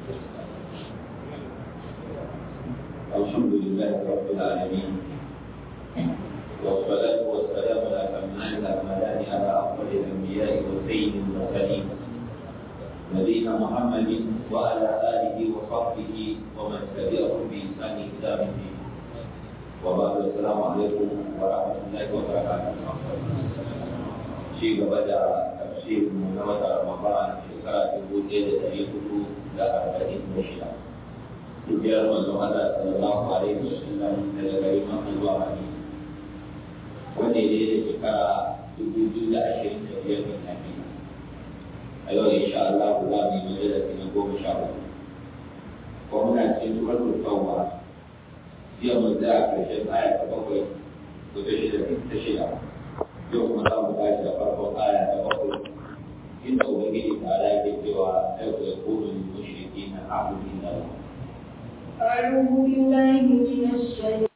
الحمد لله رب العالمين والصلاة والسلام الأتمان الأكملان على أفضل الأنبياء وسيد المرسلين نبينا محمد وعلى آله وصحبه ومن تبعهم بإحسان إلى الدين وبعد السلام عليكم ورحمة الله وبركاته شيء بدأ تفسير من رمضان شكرا تقول إلى تاريخ لا أربعين مشهد hijirar manzon Allah sallallahu alaihi wasallam daga garin Makka zuwa Madina wanda ne da shekara dubu biyu da ashirin da biyar da tafi a yau insha Allah za mu yi majalisi na goma sha uku ko muna cikin suratul tauba jiya mun tsaya karshen aya ta bakwai ko ta shida ta shida yau kuma za mu tashi da farkon aya ta bakwai inda ubangiji ta ala ke cewa sai ku yakunu mushriki na abu inda Allah أعوذ بالله من الشيطان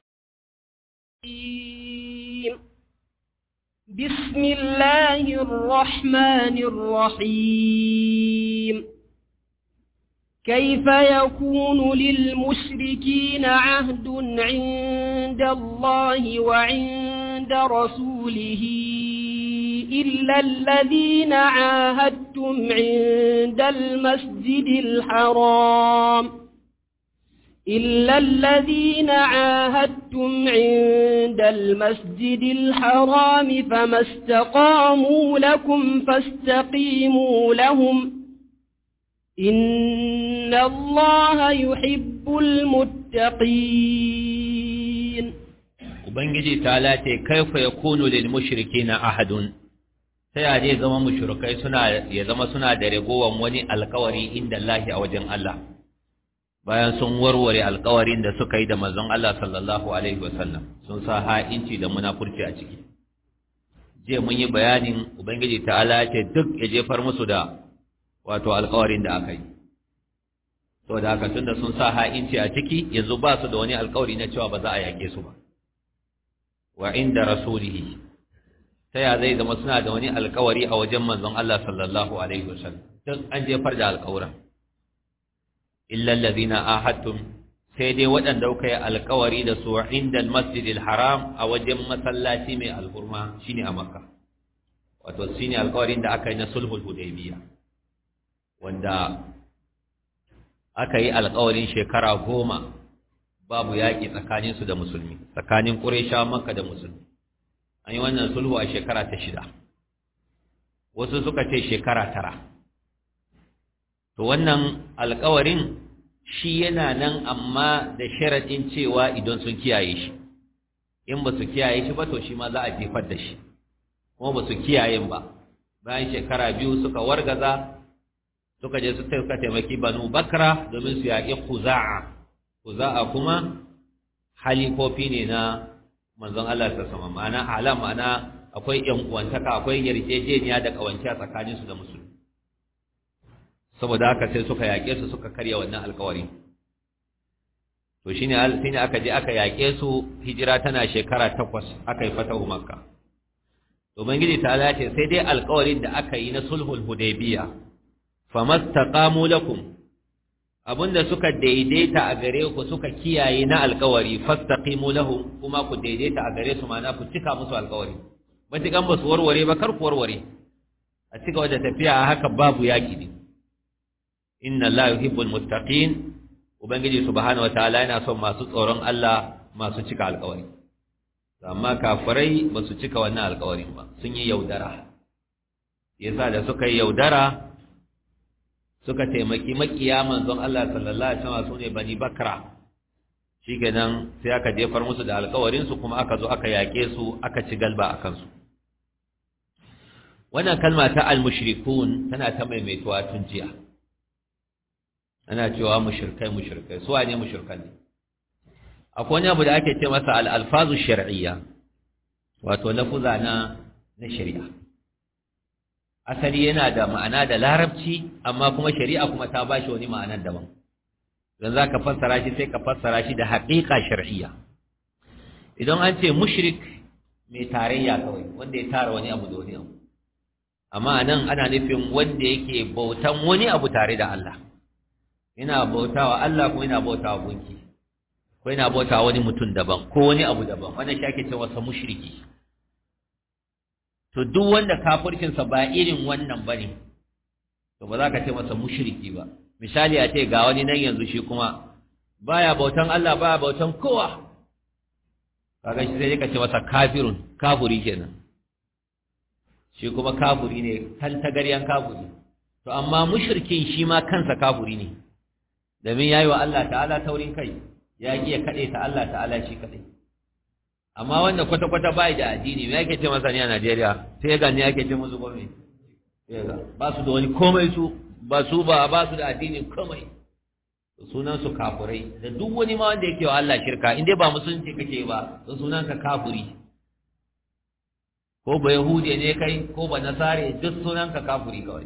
بسم الله الرحمن الرحيم كيف يكون للمشركين عهد عند الله وعند رسوله إلا الذين عاهدتم عند المسجد الحرام إلا الذين عاهدتم عند المسجد الحرام فما استقاموا لكم فاستقيموا لهم إن الله يحب المتقين Ubangiji ta lace kaifa ya kunu lil mushriki na ahadun sai a zai zama mushrikai suna ya zama suna da ragowan wani alkawari inda Allah a wajen Allah bayan sun warware alkawarin da suka yi da manzon Allah sallallahu alaihi wasallam sun sa ha'inci da munafurci a ciki je mun yi bayanin ubangiji ta'ala ce duk ya jefar musu da wato alkawarin da aka yi to da haka tunda sun sa ha'inci a ciki yanzu ba su da wani alkawari na cewa ba za a yake su ba wa inda rasulihi ta ya zai zama suna da wani alkawari a wajen manzon Allah sallallahu alaihi wasallam duk an jefar da alkawuran illa allazina ahadtum sai dai waɗanda kuka yi alkawari da su inda almasjidil haram a wajen masallaci mai alhurma shine a makka wato shine alkawarin da aka yi na sulhul hudaybiya wanda aka yi alkawarin shekara goma babu yaƙi tsakaninsu da musulmi tsakanin ƙurayshawa makka da musulmi an yi wannan sulhu a shekara ta shida wasu suka ce shekara tara to wannan alkawarin shi yana nan amma da sharaɗin cewa idan sun kiyaye shi in ba su kiyaye shi ba to shi ma za a jefar da shi kuma ba su kiyaye ba bayan shekara biyu suka wargaza suka je su suka taimaki banu bakra domin su yaƙi kuza'a kuza'a kuma halifofi ne na manzon Allah ta sama ma'ana alam ma'ana akwai ƴan uwantaka akwai yarjejeniya da ƙawance a tsakaninsu da musulmi saboda haka sai suka yaƙe su suka karya wannan alƙawari to shine shine aka je aka yaƙe su hijira tana shekara takwas aka yi fatahu makka to bangiji ta Allah ce sai dai alƙawarin da aka yi na sulhul hudaybiya famastaqamu lakum abinda suka daidaita a gare ku suka kiyaye na alƙawari fastaqimu lahum kuma ku daidaita a gare su ma'ana ku cika musu alƙawari matukan ba su warware ba kar ku warware a cika wajen tafiya a haka babu yaƙi ne inna Allah yuhibbul muttaqin ubangiji subhanahu wataala yana son masu tsoron Allah masu cika alƙawari amma kafirai ba su cika wannan alƙawarin ba sun yi yaudara yasa da suka yi yaudara suka taimaki makiya manzon Allah sallallahu alaihi wasallam sune bani bakra shikenan sai aka jefar musu da alƙawarin su kuma aka zo aka yake su aka ci galba akan su wannan kalma ta al-mushrikun tana ta maimaituwa tun jiya ana cewa mushrikai mushrikai su wane mushrikan ne akwai wani abu da ake ce masa al-alfazu shar'iyya wato lafuza na na shari'a asali yana da ma'ana da larabci amma kuma shari'a kuma ta bashi wani ma'anar daban dan zaka fassara shi sai ka fassara shi da haqiqa shar'iyya idan an ce mushrik mai tarayya kawai wanda ya tara wani abu da wani abu amma anan ana nufin wanda yake bautan wani abu tare da Allah yana bautawa Allah kuma yana bautawa gunki ko yana bautawa wani mutum daban ko wani abu daban wannan shi ake cewa sa mushriki to duk wanda kafircin sa ba irin wannan bane to ba za ka ce masa mushriki ba misali a ce ga wani nan yanzu shi kuma baya bautan Allah baya bautan kowa kaga shi sai ka ce masa kafirun kafuri kenan shi kuma kafuri ne kan tagaryan kafuri to amma mushrikin shi ma kansa kafuri ne domin yayi wa Allah ta'ala taurin kai ya ki ya kade ta Allah ta'ala shi kade amma wanda kwata kwata bai da addini me yake ce masa ne a Najeriya sai ga ne yake ce musu komai ba su da wani komai su ba su ba ba su da addini komai sunan su kafurai da duk wani ma wanda yake wa Allah shirka in dai ba musulunci kake ba to sunan ka kafuri ko ba yahude ne kai ko ba nasare duk sunan ka kafuri kawai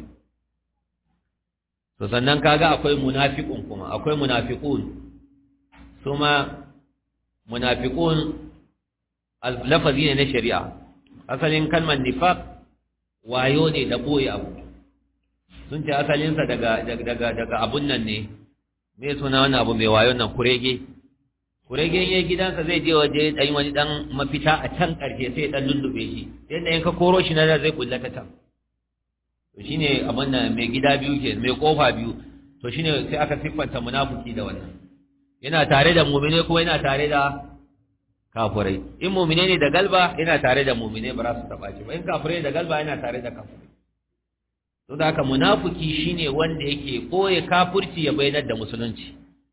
to sannan kaga akwai munafiqun kuma akwai munafiqun suma munafiqun lafazi ne na shari'a asalin kalmar nifaq wayo ne da boye abu sun ce asalinsa daga daga daga abun nan ne me suna wannan abu mai wayon nan kurege kurege yayin gidansa zai je waje dan wani dan mafita a can karshe sai dan lullube shi yadda in ka koro shi na da zai kullata ta to shine abin nan mai gida biyu ke mai kofa biyu to shine sai aka siffanta munafiki da wannan yana tare da mu'mine kuma yana tare da kafirai in mu'mine ne da galba yana tare da mu'mine ba za su taba shi ba in kafirai da galba yana tare da kafirai to da haka munafiki shine wanda yake koye kafirci ya bayyana da musulunci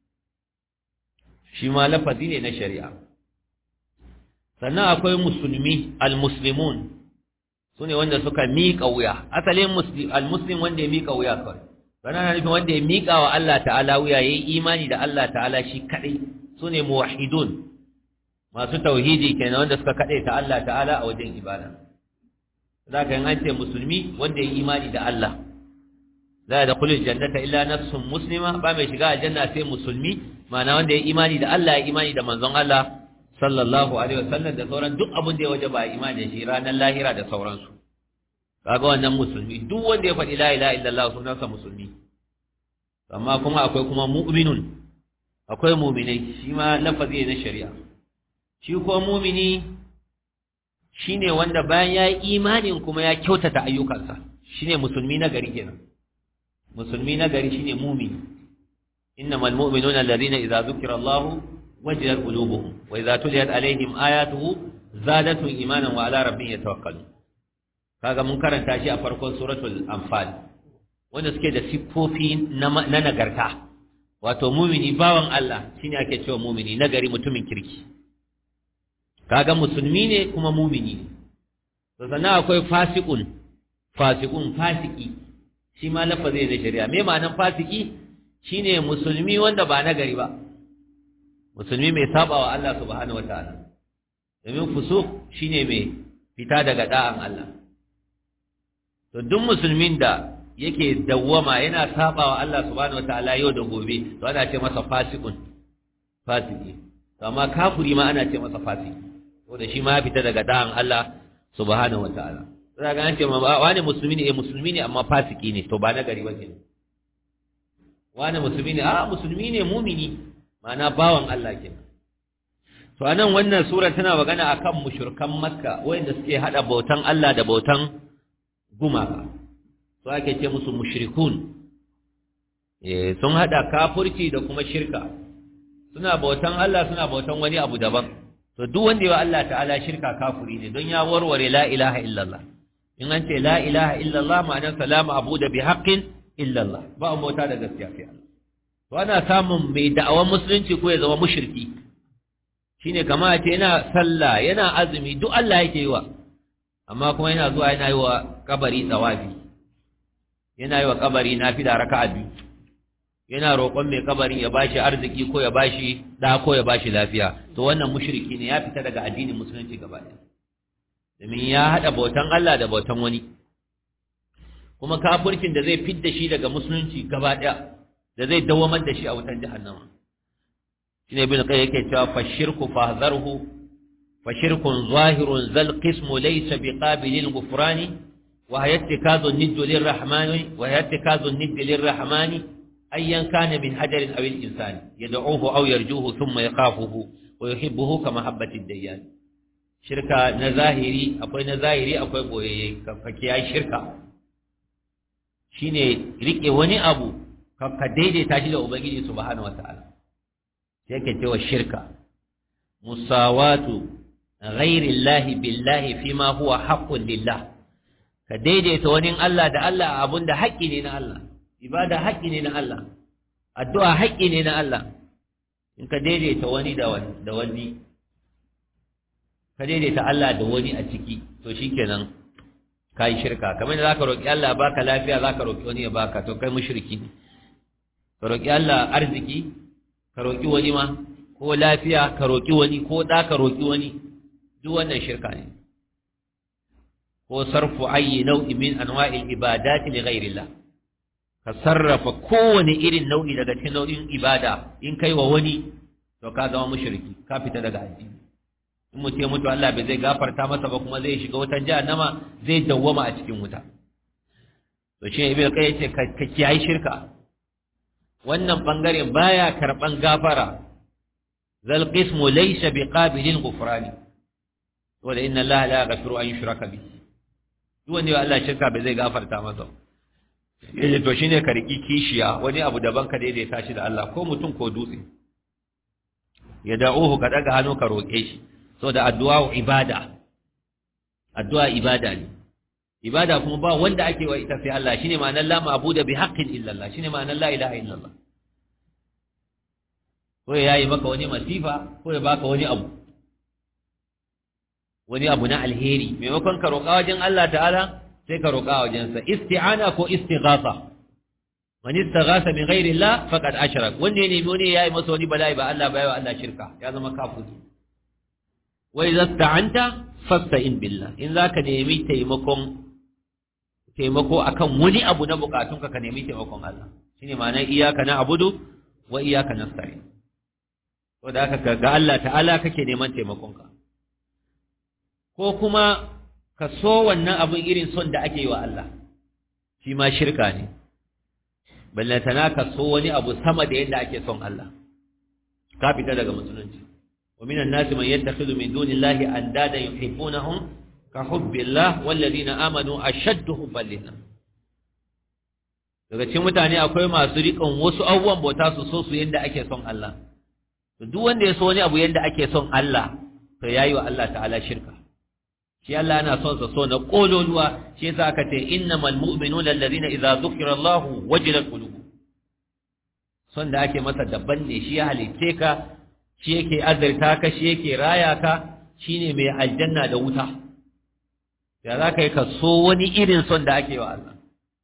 shi ma lafazi ne na shari'a sannan akwai musulmi almuslimun sune wanda suka miƙa wuya asalin almuslim wanda ya miƙa wuya kawai sannan na nufin wanda ya miƙa wa Allah ta'ala wuya yayi imani da Allah ta'ala shi kadai sune muwahhidun masu tauhidi kenan wanda suka kadai ta Allah ta'ala a wajen ibada zaka yin an ce musulmi wanda ya imani da Allah la yadkhulul jannata illa nafsun muslima ba mai shiga aljanna sai musulmi ma'ana wanda ya imani da Allah ya imani da manzon Allah sallallahu alaihi wasallam da sauran duk abin da ya waje ba imani da shi ranar lahira da sauransu kaga wannan musulmi duk wanda ya faɗi la ilaha illallah sunansa musulmi amma kuma akwai kuma mu'minun akwai mu'minai shi ma lafazi na shari'a shi ko mu'mini shine wanda bayan ya yi imanin kuma ya kyautata ayyukansa shine musulmi na gari kenan musulmi na gari shine mu'mini innamal mu'minuna alladhina idza dhukira Allahu wajilat qulubuhum wa idza tuliyat alaihim ayatuhu zadatuhum imanan wa ala rabbihim yatawakkalun kaga mun karanta shi a farkon suratul anfal wanda suke da siffofi na nagarta wato mumini bawan Allah shine ake cewa mumini nagari mutumin kirki kaga musulmi ne kuma mumini to sannan akwai fasiqun fasiqun fasiki shi ma lafazi ne shari'a me ma'anar fasiki shine musulmi wanda ba nagari ba musulmi mai saba wa Allah subhanahu wataala domin fusuq shine mai fita daga da'an Allah to duk musulmin da yake dawwama yana saba wa Allah subhanahu wataala yau da gobe to ana ce masa fasiqun fasiki to amma kafiri ma ana ce masa fasiki wanda shi ma ya fita daga da'an Allah subhanahu wataala za ga an ce ma wani musulmi ne eh musulmi ne amma fasiki ne to ba na gari ba kenan wani musulmi ne a musulmi ne mumini ma'ana bawan Allah kenan to anan wannan sura tana magana akan mushrikan makka wanda suke hada bautan Allah da bautan gumaka su ake ce musu mushrikun eh sun hada kafirci da kuma shirka suna bautan Allah suna bautan wani abu daban to duk wanda ya Allah ta'ala shirka kafiri ne don ya warware la ilaha illallah in an ce la ilaha illallah ma'anar salamu abu da bi haqqin illallah ba a bauta da gaskiya sai Allah to ana samun mai da'awan musulunci ko ya zama mushriki shine kamar a ce yana sallah yana azumi duk Allah yake yi wa amma kuma yana zuwa yana yi wa kabari tsawafi yana yi wa kabari nafila raka'a biyu yana roƙon mai kabarin ya bashi arziki ko ya bashi da ko ya bashi lafiya to wannan mushriki ne ya fita daga addinin musulunci gaba ɗaya domin ya haɗa bautan Allah da bautan wani kuma kafircin da zai fidda shi daga musulunci gaba ɗaya da zai dawamar da shi a wutan jahannama shine ibn qayyim yake cewa fashirku fahzarhu fashirkun zahirun zal qismu laysa biqabilil ghufrani wa hayatikazu niddu lirrahmani wa hayatikazu niddu lirrahmani ayyan kana min hajarin aw al-insani yad'uhu aw yarjuhu thumma yakhafuhu wa yuhibbuhu kama habbati ad-dayyan shirka na zahiri akwai na zahiri akwai boyayye ka kiyaye shirka shine rike wani abu ka daidaita shi da ubangiji subhanahu wataala sai ke cewa shirka musawatu ghairi llahi billahi fima huwa haqqun lillah ka daidaita wani Allah da Allah abun da haƙƙi ne na Allah ibada haƙƙi ne na Allah addu'a haƙƙi ne na Allah in ka daidaita wani da wani da wani ka daidaita Allah da wani a ciki to shikenan kai shirka kamar da zaka roki Allah baka lafiya zaka roki wani ya baka to kai mushriki ne ka roki Allah arziki ka roki wani ma ko lafiya ka roki wani ko da ka roki wani duk wannan shirka ne ko sarfu ayi nau'i min anwa'il ibadati li ghairillah ka sarrafa kowane irin nau'i daga cikin nau'in ibada in kai wa wani to ka zama mushriki ka fita daga addini in mutum ya mutu Allah bai zai gafarta masa ba kuma zai shiga wutan jahannama zai dawwama a cikin wuta to shi ibnu kai yace ka kiyaye shirka wannan bangare baya karban gafara zal qismu laysa biqabilin ghufrani wala inna Allah la yaghfiru an yushraka bihi duk wanda ya Allah shirka bai zai gafarta masa yace to shine ka riki kishiya wani abu daban ka daidaita shi da Allah ko mutum ko dutse ya da'uhu ka daga hannu ka roke shi so da addu'a ibada addu'a ibada ne ibada kuma ba wanda ake wa ita sai Allah shine ma'anar la ma'budu bi haqqin illa Allah shine ma'anar la ilaha illa Allah ko ya yi maka wani masifa ko ya baka wani abu wani abu na alheri maimakon ka roƙa wajen Allah ta'ala sai ka roƙa wajensa isti'ana ko istighatha man istaghatha min ghairi Allah faqad ashrak wanda ya nemi wani yayi masa wani bala'i ba Allah ba yawa Allah shirka ya zama kafiri wa idza sta'anta fasta'in billah in zaka nemi taimakon taimako akan wani abu na bukatunka ka nemi taimakon Allah shine ma'anar iyyaka na'budu wa iyyaka nasta'in to da haka ga Allah ta'ala kake neman taimakonka ko kuma ka so wannan abin irin son da ake yi wa Allah shi ma shirka ne ballantana ka so wani abu sama da yadda ake son Allah ka fita daga musulunci wa minan nasi man yattakhidhu min dunillahi andada yuhibbunahum ka hubbillah walladhina amanu ashaddu hubban lillah daga cikin mutane akwai masu riƙon wasu abubuwan bauta su so su yadda ake son Allah to duk wanda ya so wani abu yadda ake son Allah to yayi wa Allah ta'ala shirka shi Allah yana son sa so na kololuwa shi yasa aka ce innamal mu'minuna alladhina idza dhukira Allah wajilat qulubuhum son da ake masa daban ne shi ya halitte ka shi yake azurta ka shi yake raya ka shine mai aljanna da wuta ya za ka yi ka so wani irin son da ake wa Allah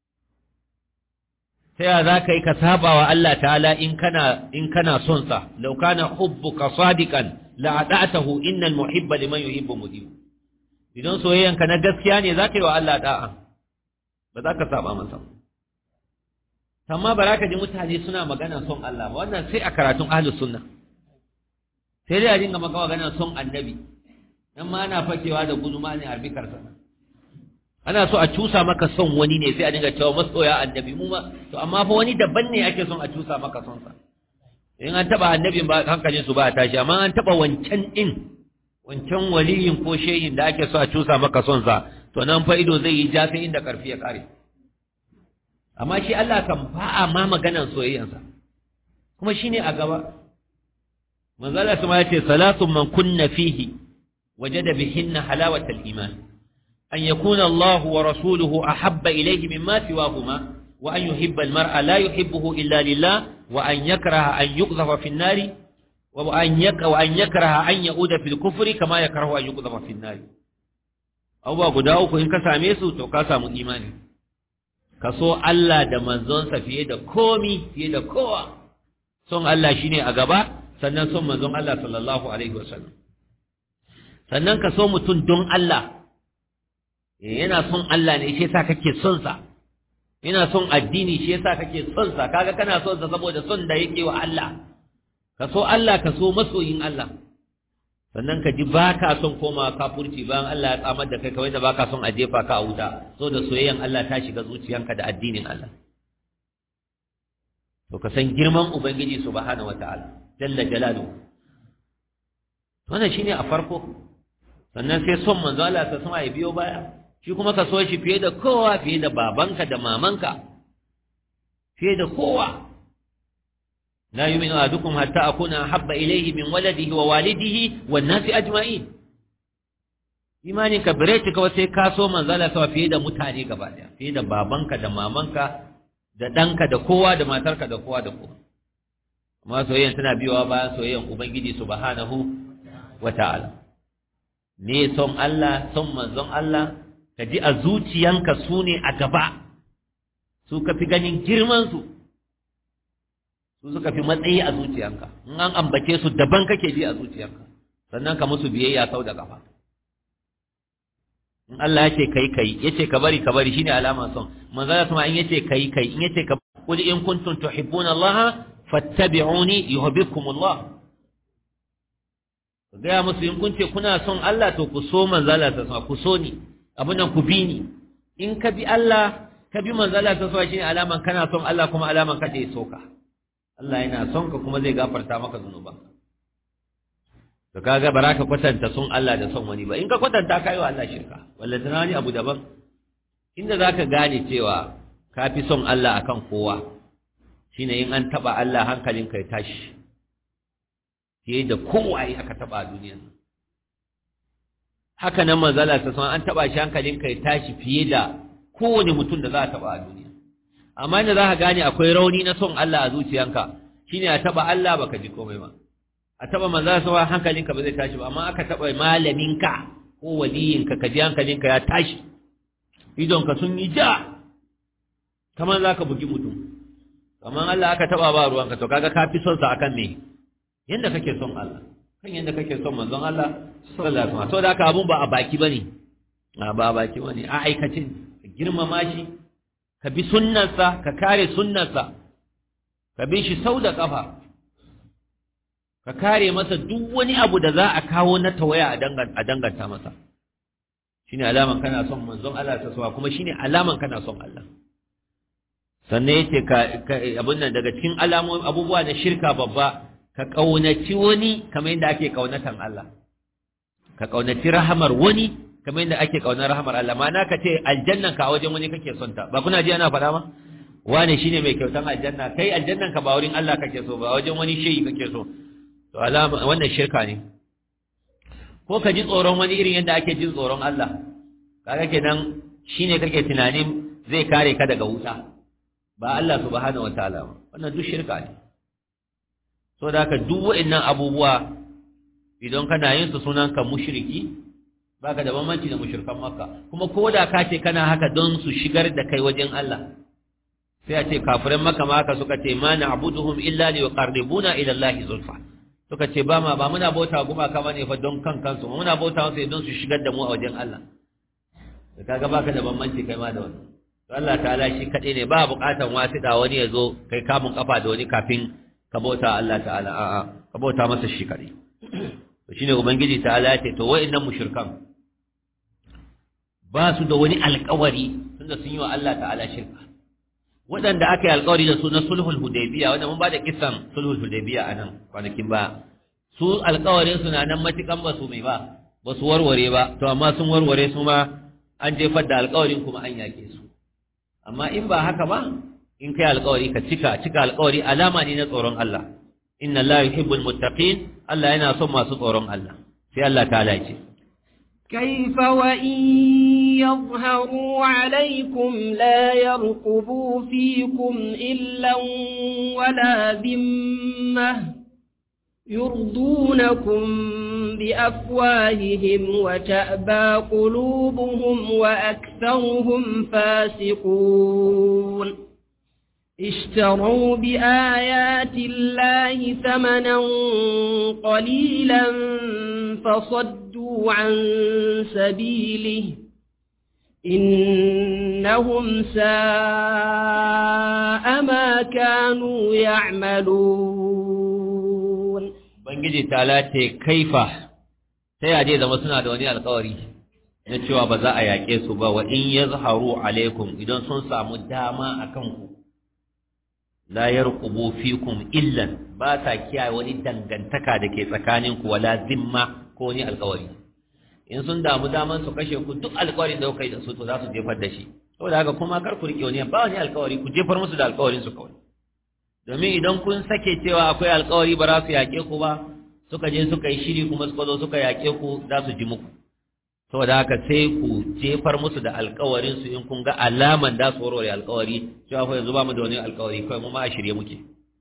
ta ya za ka yi ka saba wa Allah ta'ala in kana in kana son sa law kana hubbuka sadiqan la ata'tahu innal muhibba liman yuhibbu mudib idan soyayyanka na gaskiya ne za ka yi wa Allah da'a ba za ka saba masa amma ba za ka ji mutane suna magana son Allah ba wannan sai a karatun ahlus sunna sai dai a dinga maka magana son annabi dan ma ana fakewa da guduma ne arbikar sa ana so a cusa maka son wani ne sai a dinga cewa masoya annabi mu ma to amma fa wani daban ne ake son a cusa maka son sa in an taba annabin ba hankalin su ba tashi amma an taba wancan din wancan waliyin ko shehin da ake so a cusa maka son sa to nan fa ido zai yi ja sai inda karfi ya kare amma shi Allah kan ba a ma maganan soyayyansa kuma shine a gaba manzala kuma yace salatu man kunna fihi wajada bihinna halawatal iman an yakuna Allah wa rasuluhu ahabba ilayhi mimma siwahuma wa an yuhibba al-mar'a la yuhibbuhu illa lillah wa an yakraha an yuqdhafa fi an-nari wa an yaka wa an yakraha an yauda fil kufri kama yakrahu an yuqdhafa fi an-nari abubuwa guda uku in ka same su to ka samu imani ka so Allah da manzonsa fiye da komi fiye da kowa son Allah shine a gaba sannan son manzon Allah sallallahu alaihi wasallam sannan ka so mutum don Allah yana son Allah ne shi yasa kake son sa yana son addini shi yasa kake son sa kaga kana son sa saboda son da yake wa Allah ka so Allah ka so masoyin Allah sannan ka ji ba ka son koma kafurci bayan Allah ya tsamar da kai kawai da ba ka son a jefa ka a wuta so da soyayyan Allah ta shiga zuciyanka da addinin Allah to ka san girman ubangiji subhanahu wataala jalla jalaluhu wannan shine a farko sannan sai son manzo Allah ta sama ya biyo baya shi kuma ka so shi fiye da kowa fiye da babanka da mamanka fiye da kowa la yu'minu ahadukum hatta akuna habba ilayhi min waladihi wa walidihi wan nasi ajma'in imani ka bare ka sai ka so manzo Allah ta fiye da mutane gaba daya fiye da babanka da mamanka da danka da kowa da matarka da kowa da kowa amma soyayyan tana biyowa bayan soyayyan ubangiji subhanahu wata'ala ne son Allah son manzon Allah ka ji a zuciyanka su ne a gaba su ka fi ganin girmansu su suka fi matsayi a zuciyanka in an ambace su daban kake ji a zuciyanka sannan ka musu biyayya sau da kafa in Allah ya ce kai kai ya ce ka bari ka bari shine alama son manzon Allah kuma in ya ce kai kai in ya ce ka qul in kuntum tuhibbuna Allah fattabi'uni yuhibbukumullah gaya musu in kun ce kuna son Allah to ku so manzala ta sama ku so ni abin nan ku bi ni in ka bi Allah ka bi manzala ta sama shine alaman kana son Allah kuma alaman ka dai soka Allah yana son ka kuma zai gafarta maka zunuban to kaga baraka kwatanta son Allah da son wani ba in ka kwatanta kai wa Allah shirka wallahi wani abu daban inda zaka gane cewa ka fi son Allah akan kowa shine in an taba Allah hankalinka ya tashi fiye da kowaye aka taba a duniyar nan haka nan manzala ta san an taba shi hankalin kai tashi fiye da kowane mutum da za a taba a duniya amma inda za ka gane akwai rauni na son Allah a zuciyanka shine a taba Allah baka ji komai ba a taba manzala sa hankalinka ba zai tashi ba amma aka taba malaminka ko waliyinka ka ji hankalinka ya tashi idonka sun yi ja kamar za ka bugi mutum kamar Allah aka taba ba ruwanka to kaga ka fi son sa akan me yanda kake son Allah kan yanda kake son manzon Allah sallallahu alaihi wasallam to da haka abun ba a baki bane a ba a baki bane a aikacin ka girmama shi ka bi sunnarsa ka kare sunnarsa ka bi shi sau da kafa ka kare masa duk wani abu da za a kawo na tawaya a danganta masa shine alaman kana son manzon Allah ta sawa kuma shine alaman kana son Allah sannan yace ka abun nan daga cikin alamomin abubuwa na shirka babba ka ƙaunaci wani kamar yadda ake ƙaunatan Allah ka ƙaunaci rahamar wani kamar yadda ake ƙaunar rahamar Allah ma'ana ka ce aljannan ka a wajen wani kake son ta ba kuna ji ana faɗa ma wane shine mai kyautan aljanna kai aljannan ka ba wurin Allah kake so ba wajen wani shehi kake so to alama wannan shirka ne ko ka ji tsoron wani irin yadda ake jin tsoron Allah kaga kenan shine kake tunanin zai kare ka daga wuta ba Allah subhanahu wataala ba wannan duk shirka ne so da haka duk wa'annan abubuwa idan kana yin su sunan ka mushriki baka da bambanci da mushrikan makka kuma ko da ka ce kana haka don su shigar da kai wajen Allah sai a ce kafiran makka ma haka suka ce ma na'buduhum illa liqarribuna ila Allah zulfa suka ce ba ma ba muna bauta guma kama ne fa don kan kansu muna bauta musu don su shigar da mu a wajen Allah da kaga baka da bambanci kai ma da wannan to Allah ta'ala shi kadai ne ba buƙatan wasida wani ya zo kai kamun kafa da wani kafin ka bauta Allah ta'ala a'a ka bauta masa shi kadai to shine ubangiji ta'ala ya ce to wa'annan mushrikan ba su da wani alƙawari tunda sun yi wa Allah ta'ala shirka waɗanda aka yi alƙawari da su na sulhul hudaybiya wanda mun ba da kisan sulhul hudaybiya a nan kwanakin ba su alƙawarin su na nan matukan ba su mai ba ba su warware ba to amma sun warware su ma an jefar da alƙawarin kuma an yake su amma in ba haka ba in kai alƙawari ka cika cika alƙawari alama ne na tsoron Allah inna Allah yuhibbul muttaqin Allah yana son masu tsoron Allah sai Allah ta ce كيف وإن يظهروا عليكم لا يرقبوا فيكم إلا ولا ذمة يرضونكم بأفواههم وتأبى قلوبهم وأكثرهم فاسقون اشتروا بآيات الله ثمنا قليلا فصدوا عن سبيله إنهم ساء ما كانوا يعملون Ubangiji ta lace kaifa ta yaje zama suna da wani alkawari na cewa ba za a yaƙe su ba wa in ya zaharu alaikum idan sun samu dama a kanku la yarqubu fikum illan ba sa kiyaye wani dangantaka da ke tsakaninku wala zimma ko wani alƙawari in sun damu daman su kashe ku duk alƙawarin da kuka yi da su to za su jefar da shi saboda haka kuma kar ku rike wani ba wani alƙawari ku jefar musu da alƙawarin su kawai domin idan kun sake cewa akwai alƙawari ba za su yaƙe ku ba suka je suka yi shiri kuma suka zo suka yaƙe ku za su ji muku saboda haka sai ku jefar musu da alƙawarin su in kun ga alaman da su warware alƙawari cewa fa yanzu ba mu da wani alƙawari kawai mu ma a shirye muke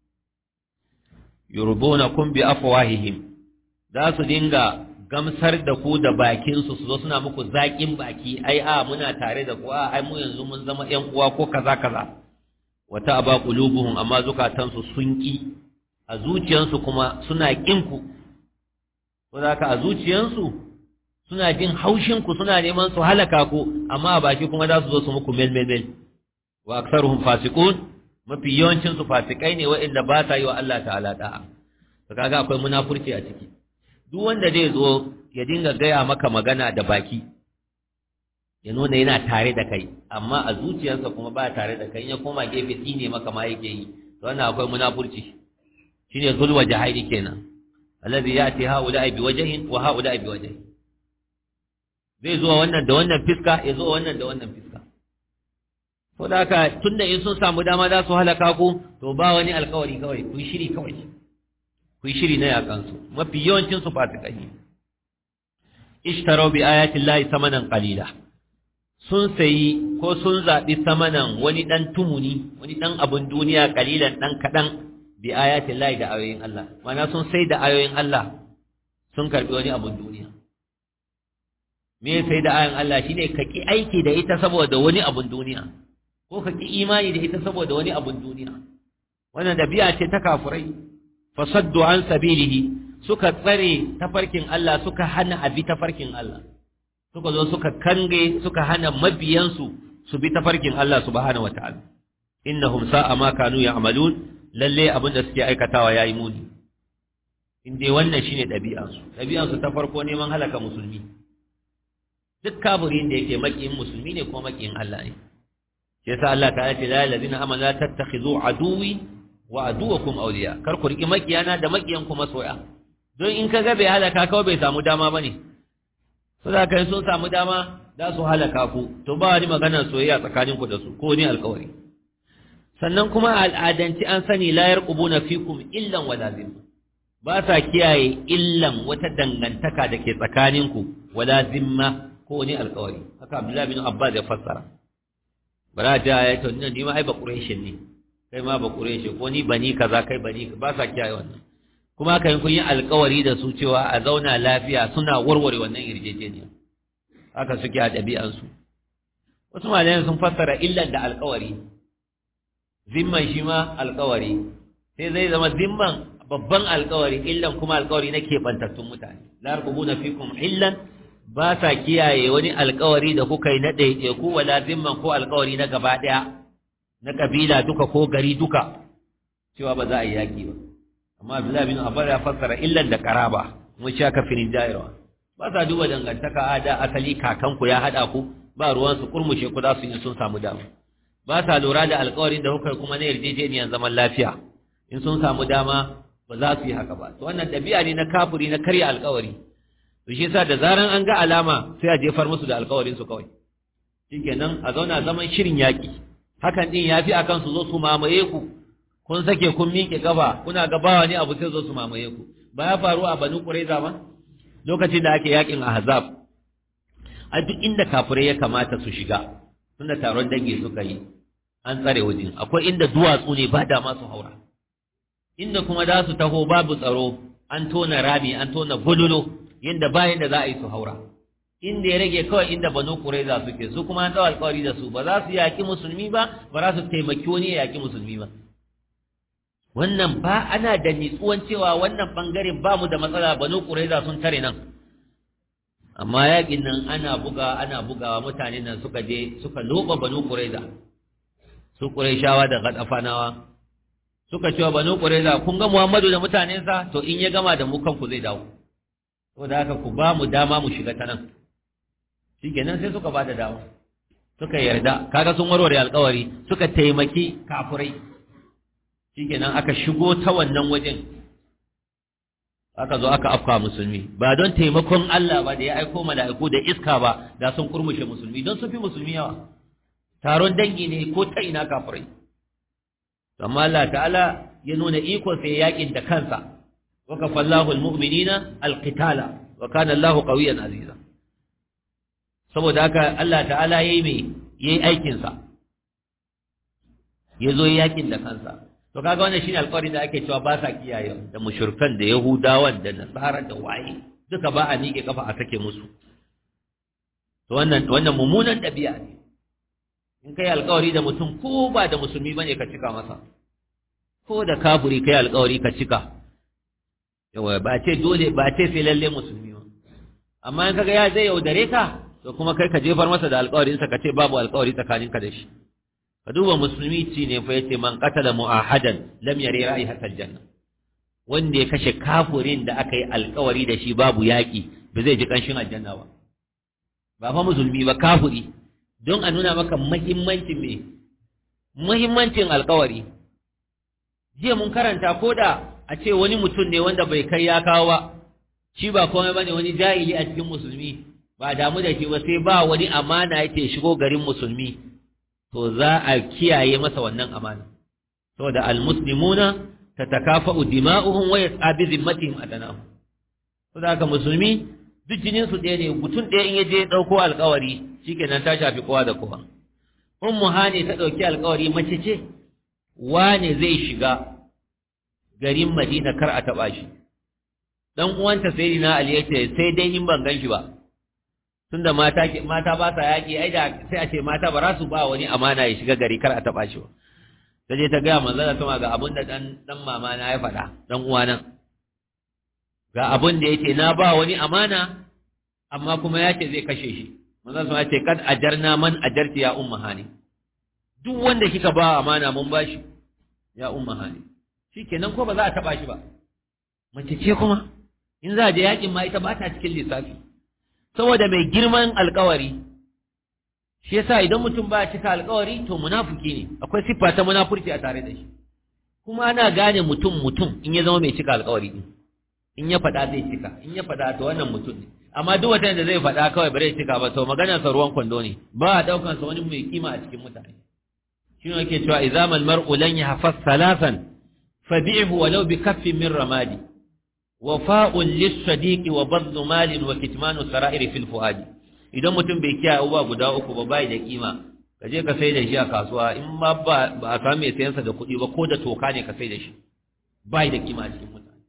yurdunakum bi afwahihim za su dinga gamsar da ku da bakinsu su zo suna muku zaƙin baki ai a muna tare da ku a ai mu yanzu mun zama ƴan uwa ko kaza kaza wata aba qulubuhum amma zukatansu sun ki a zuciyansu kuma suna kin ku ko ka a zuciyansu suna jin haushin ku suna neman su halaka ku amma a baki kuma za su zo su muku mel mel mel wa aktsaruhum fasiqun mafi yawancin su fasikai ne waɗanda ba sa yi wa Allah ta'ala da'a to kaga akwai munafurci a ciki duk wanda zai zo ya dinga gaya maka magana da baki ya nuna yana tare da kai amma a zuciyarsa kuma ba tare da kai ya koma gefe tsine maka ma yake yi to wannan akwai munafurci shine zulwa jahili kenan alladhi yati haula bi wajhin wa haula bi wajhin zai zo wannan da wannan fiska ya zo wannan da wannan fiska ko da haka tunda in sun samu dama za su halaka ku to ba wani alkawari kawai ku shiri kawai ku yi shiri na yakansu mafi yawancinsu fasikai ne ishtarau bi ayatin lahi samanan qalila sun sayi ko sun zaɓi samanan wani ɗan tumuni wani ɗan abun duniya ƙalilan ɗan kaɗan bi ayatin lahi da ayoyin Allah mana sun sai da ayoyin Allah sun karɓi wani abun duniya me sai da ayoyin Allah shine ka ki aiki da ita saboda wani abun duniya ko ka ki imani da ita saboda wani abun duniya wannan dabi'a ce ta kafurai fasaddu an sabilihi suka tsare tafarkin Allah suka hana abi tafarkin Allah suka zo suka kange suka hana mabiyansu su bi tafarkin Allah subhanahu wataala innahum sa'a ma kanu ya'malun lalle abin da suke aikatawa yayi muni in dai wannan shine ɗabi'ansu ɗabi'ansu ta farko neman halaka musulmi duk kafirin da yake makiyin musulmi ne ko makiyin Allah ne yasa Allah ta ce la ladina amanu la tattakhidhu aduwi wa aduwakum awliya kar ku riki makiyana da makiyan ku masoya don in kaga bai halaka kawai bai samu dama bane so da kai sun samu dama za su halaka ku to ba wani magana soyayya tsakanin ku da su ko ni alƙawari sannan kuma al'adanci an sani la yarqubuna fikum illan wala zimma ba sa kiyaye illan wata dangantaka da ke tsakanin ku wala zimma ko ni alƙawari haka Abdullahi bin Abbas ya fassara bara ta ya to ni ma ai ba quraishin ne kai ma ba quraishi ko ni bani kaza kai bani ba sa kiyaye wannan kuma kai kun yi alƙawari da su cewa a zauna lafiya suna warware wannan yarjejeniya haka suke a ɗabi'ansu wasu malayan sun fassara illan da alƙawari zimman shi ma alƙawari sai zai zama zimman babban alƙawari illan kuma alƙawari na keɓantattun mutane la yarqubuna fikum illan ba sa kiyaye wani alƙawari da kuka yi na ɗaiɗaiku wala zimman ko alƙawari na gaba ɗaya na ƙabila duka ko gari duka cewa ba za a yi yaƙi ba amma Abdullahi bin Abbas ya fassara illan da qaraba mun sha ka firin dairawa ba sa duba dangantaka a da asali kakanku ya hada ku ba ruwan su kurmushe ku za su yi sun samu dama ba sa lura da alƙawarin da kuka kuma na yarjejeniyar zaman lafiya in sun samu dama ba za su yi haka ba to wannan ɗabi'a ne na kafuri na karya alƙawari to shi yasa da zaran an ga alama sai a jefar musu da alƙawarin su kawai shikenan a zauna zaman shirin yaƙi hakan din yafi akan su zo su mamaye ku kun sake kun miƙe gaba kuna gabawa ne abu sai zo su mamaye ku ba ya faru a banu ƙuraiza ba lokacin da ake yakin ahzab a duk inda kafirai ya kamata su shiga tunda taron dangi suka yi an tsare wajen akwai inda duwatsu ne ba dama su haura inda kuma za su taho babu tsaro an tona rami an tona bululu yadda bayan da za a yi su haura inda ya rage kawai inda banu ƙuraiza suke su kuma an tsawo alƙawari da su ba za su yaƙi musulmi ba ba za su taimaki wani ya yaƙi musulmi ba wannan ba ana da nitsuwan cewa wannan bangaren ba mu da matsala banu quraiza sun tare nan amma yakin nan ana buga ana bugawa mutane nan suka je suka loba banu quraiza su quraishawa da gadafanawa suka cewa banu quraiza kun ga Muhammadu da mutanensa to in ya gama da mu kanku zai dawo to da haka ku ba mu dama mu shiga ta nan shikenan sai suka ba da dama suka yarda kaga sun warware alƙawari suka taimaki kafurai shikenan aka shigo ta wannan wajen aka zo aka afka musulmi ba don taimakon Allah ba da ya aiko mala'iku da iska ba da sun kurmushe musulmi don sun fi musulmi yawa taron dangi ne ko ta ina kafirai amma Allah ta'ala ya nuna iko sai yakin da kansa wa kafallahu almu'minina alqitala wa kana Allahu qawiyyan aziza saboda haka Allah ta'ala yayi me yayi aikin sa yazo yakin da kansa to kaga wannan shine alƙawarin da ake cewa ba sa kiyaye da mushrikan da yahudawan da nasara da waye duka ba a miƙe kafa a sake musu to wannan wannan mummunan ɗabi'a ne in kai alƙawari da mutum ko ba da musulmi bane ka cika masa ko da kafiri kai alƙawari ka cika yawa ba ce dole ba ce sai lalle musulmi ba amma in kaga ya zai yaudare ka to kuma kai ka jefar masa da alƙawarinsa ka ce babu alƙawari tsakaninka da shi ka duba musulmi ci ne fa yace man qatala mu'ahadan lam yari ra'ihat aljanna wanda ya kashe kafirin da aka yi alkawari da shi babu yaki ba zai ji kanshin aljanna ba ba fa musulmi ba kafiri don a nuna maka muhimmancin me muhimmancin alkawari jiya mun karanta ko da a ce wani mutum ne wanda bai kai ya kawo ba shi ba komai bane wani jahili a cikin musulmi ba damu da shi ba sai ba wani amana yake shigo garin musulmi to za a kiyaye masa wannan amana saboda almuslimuna tatakafa'u dima'uhum wa yas'a bi zimmatihim adanahum saboda haka musulmi duk jinin su ɗaya ne mutum ɗaya in yaje ya ɗauko alƙawari shikenan ta shafi kowa da kowa ummu hani ta ɗauki alƙawari mace ce wane zai shiga garin madina kar a taɓa shi dan uwanta sayyidina ali yace sai dai in ban gan shi ba tunda mata mata ba sa yaƙi ai da sai a ce mata ba za su ba wani amana ya shiga gari kar a taɓa shi ba ta je ta gaya manzo da sama ga abin da dan dan mama na ya faɗa dan uwana ga abin da yake na ba wani amana amma kuma ya ce zai kashe shi manzo sama ya ce kad ajarna man ajarti ya umma hani duk wanda kika ba amana mun ba shi ya umma hani shikenan ko ba za a taɓa shi ba mace ce kuma in za a je yakin ma ita ba ta cikin lissafi saboda mai girman alkawari shi yasa idan mutum ba cika alkawari to munafiki ne akwai siffa ta munafurci a tare da shi kuma ana gane mutum mutum in ya zama mai cika alkawari din in ya faɗa zai cika in ya faɗa to wannan mutum ne amma duk wata da zai faɗa kawai bare cika ba to maganar sa ruwan kwando ne ba a daukan sa wani mai kima a cikin mutane shi ne yake cewa izamal mar'u lan yahfaz salasan fabi'hu walau bi kaffin min ramadi wafa'un lis-sadiqi wa badlu malin wa kitmanu sara'iri fil fuadi idan mutum bai kiyaye abubuwa guda uku ba bai da kima ka je ka sai da shi a kasuwa in ma ba a samu mai sayansa da kuɗi ba ko da toka ne ka sai da shi bai da kima a cikin mutane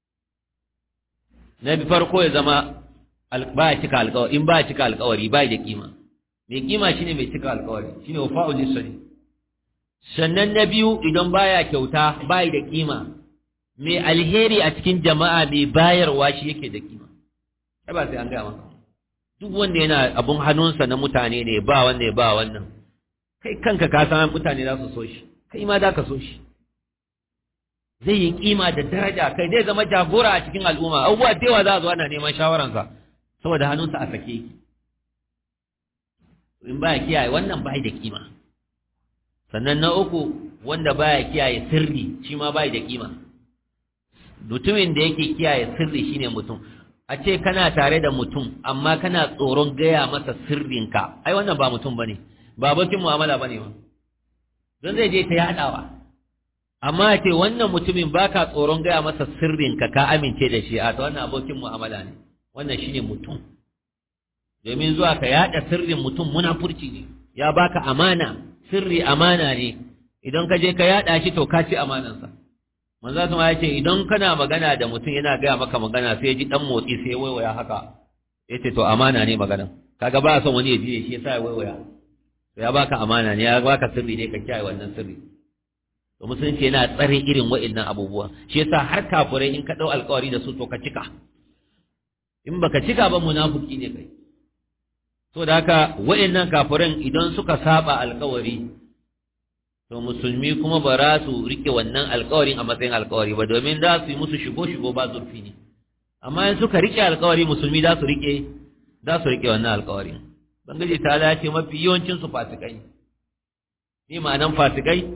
na bi farko ya zama ba ya cika alƙawari in ba ya cika alƙawari bai da kima mai kima shine mai cika alƙawari shine wafa'ul lis-sadiq sannan na biyu idan baya kyauta bai da kima mai alheri a cikin jama'a mai bayarwa shi yake da kima ai ba sai an gaya maka duk wanda yana abun hannunsa na mutane ne ba wanda ya ba wannan kai kanka ka san mutane za su so shi kai ma za ka so shi zai yi kima da daraja kai zai zama jagora a cikin al'umma abubuwa da yawa za a zo ana neman shawaransa saboda hannunsa a sake in ba ya kiyaye wannan ba da kima sannan na uku wanda ba ya kiyaye sirri shi ma ba da kima mutumin da yake kiyaye sirri shine mutum a ce kana tare da mutum amma kana tsoron gaya masa sirrinka ai wannan ba mutum bane ba abokin mu'amala bane ba don zai je ta yadawa amma a ce wannan mutumin baka tsoron gaya masa sirrinka ka amince da shi a to wannan abokin mu'amala ne wannan shine mutum domin zuwa ka yada sirrin mutum munafurci ne ya baka amana sirri amana ne idan ka je ka yada shi to ka ci amanansa manzo sama ya ce idan kana magana da mutum yana gaya maka magana sai ya ji dan motsi sai ya waiwaya haka yace to amana ne magana kaga ba son wani ya ji shi yasa ya waiwaya to ya baka amana ne ya baka sirri ne ka kiyaye wannan sirri to musulunci yana tsare irin wa'annan abubuwa shi yasa har kafirai in ka dau alƙawari da su to ka cika in baka cika ba munafiki ne kai to da haka wa'annan kafiran idan suka saba alƙawari to musulmi kuma ba za su rike wannan alkawarin a matsayin alkawari ba domin za su yi musu shigo-shigo ba zurfi ne amma in suka rike alkawari musulmi za su rike za su rike wannan alkawarin bangaje ta dace mafi yawancin su fasikai ne ma'anan fasikai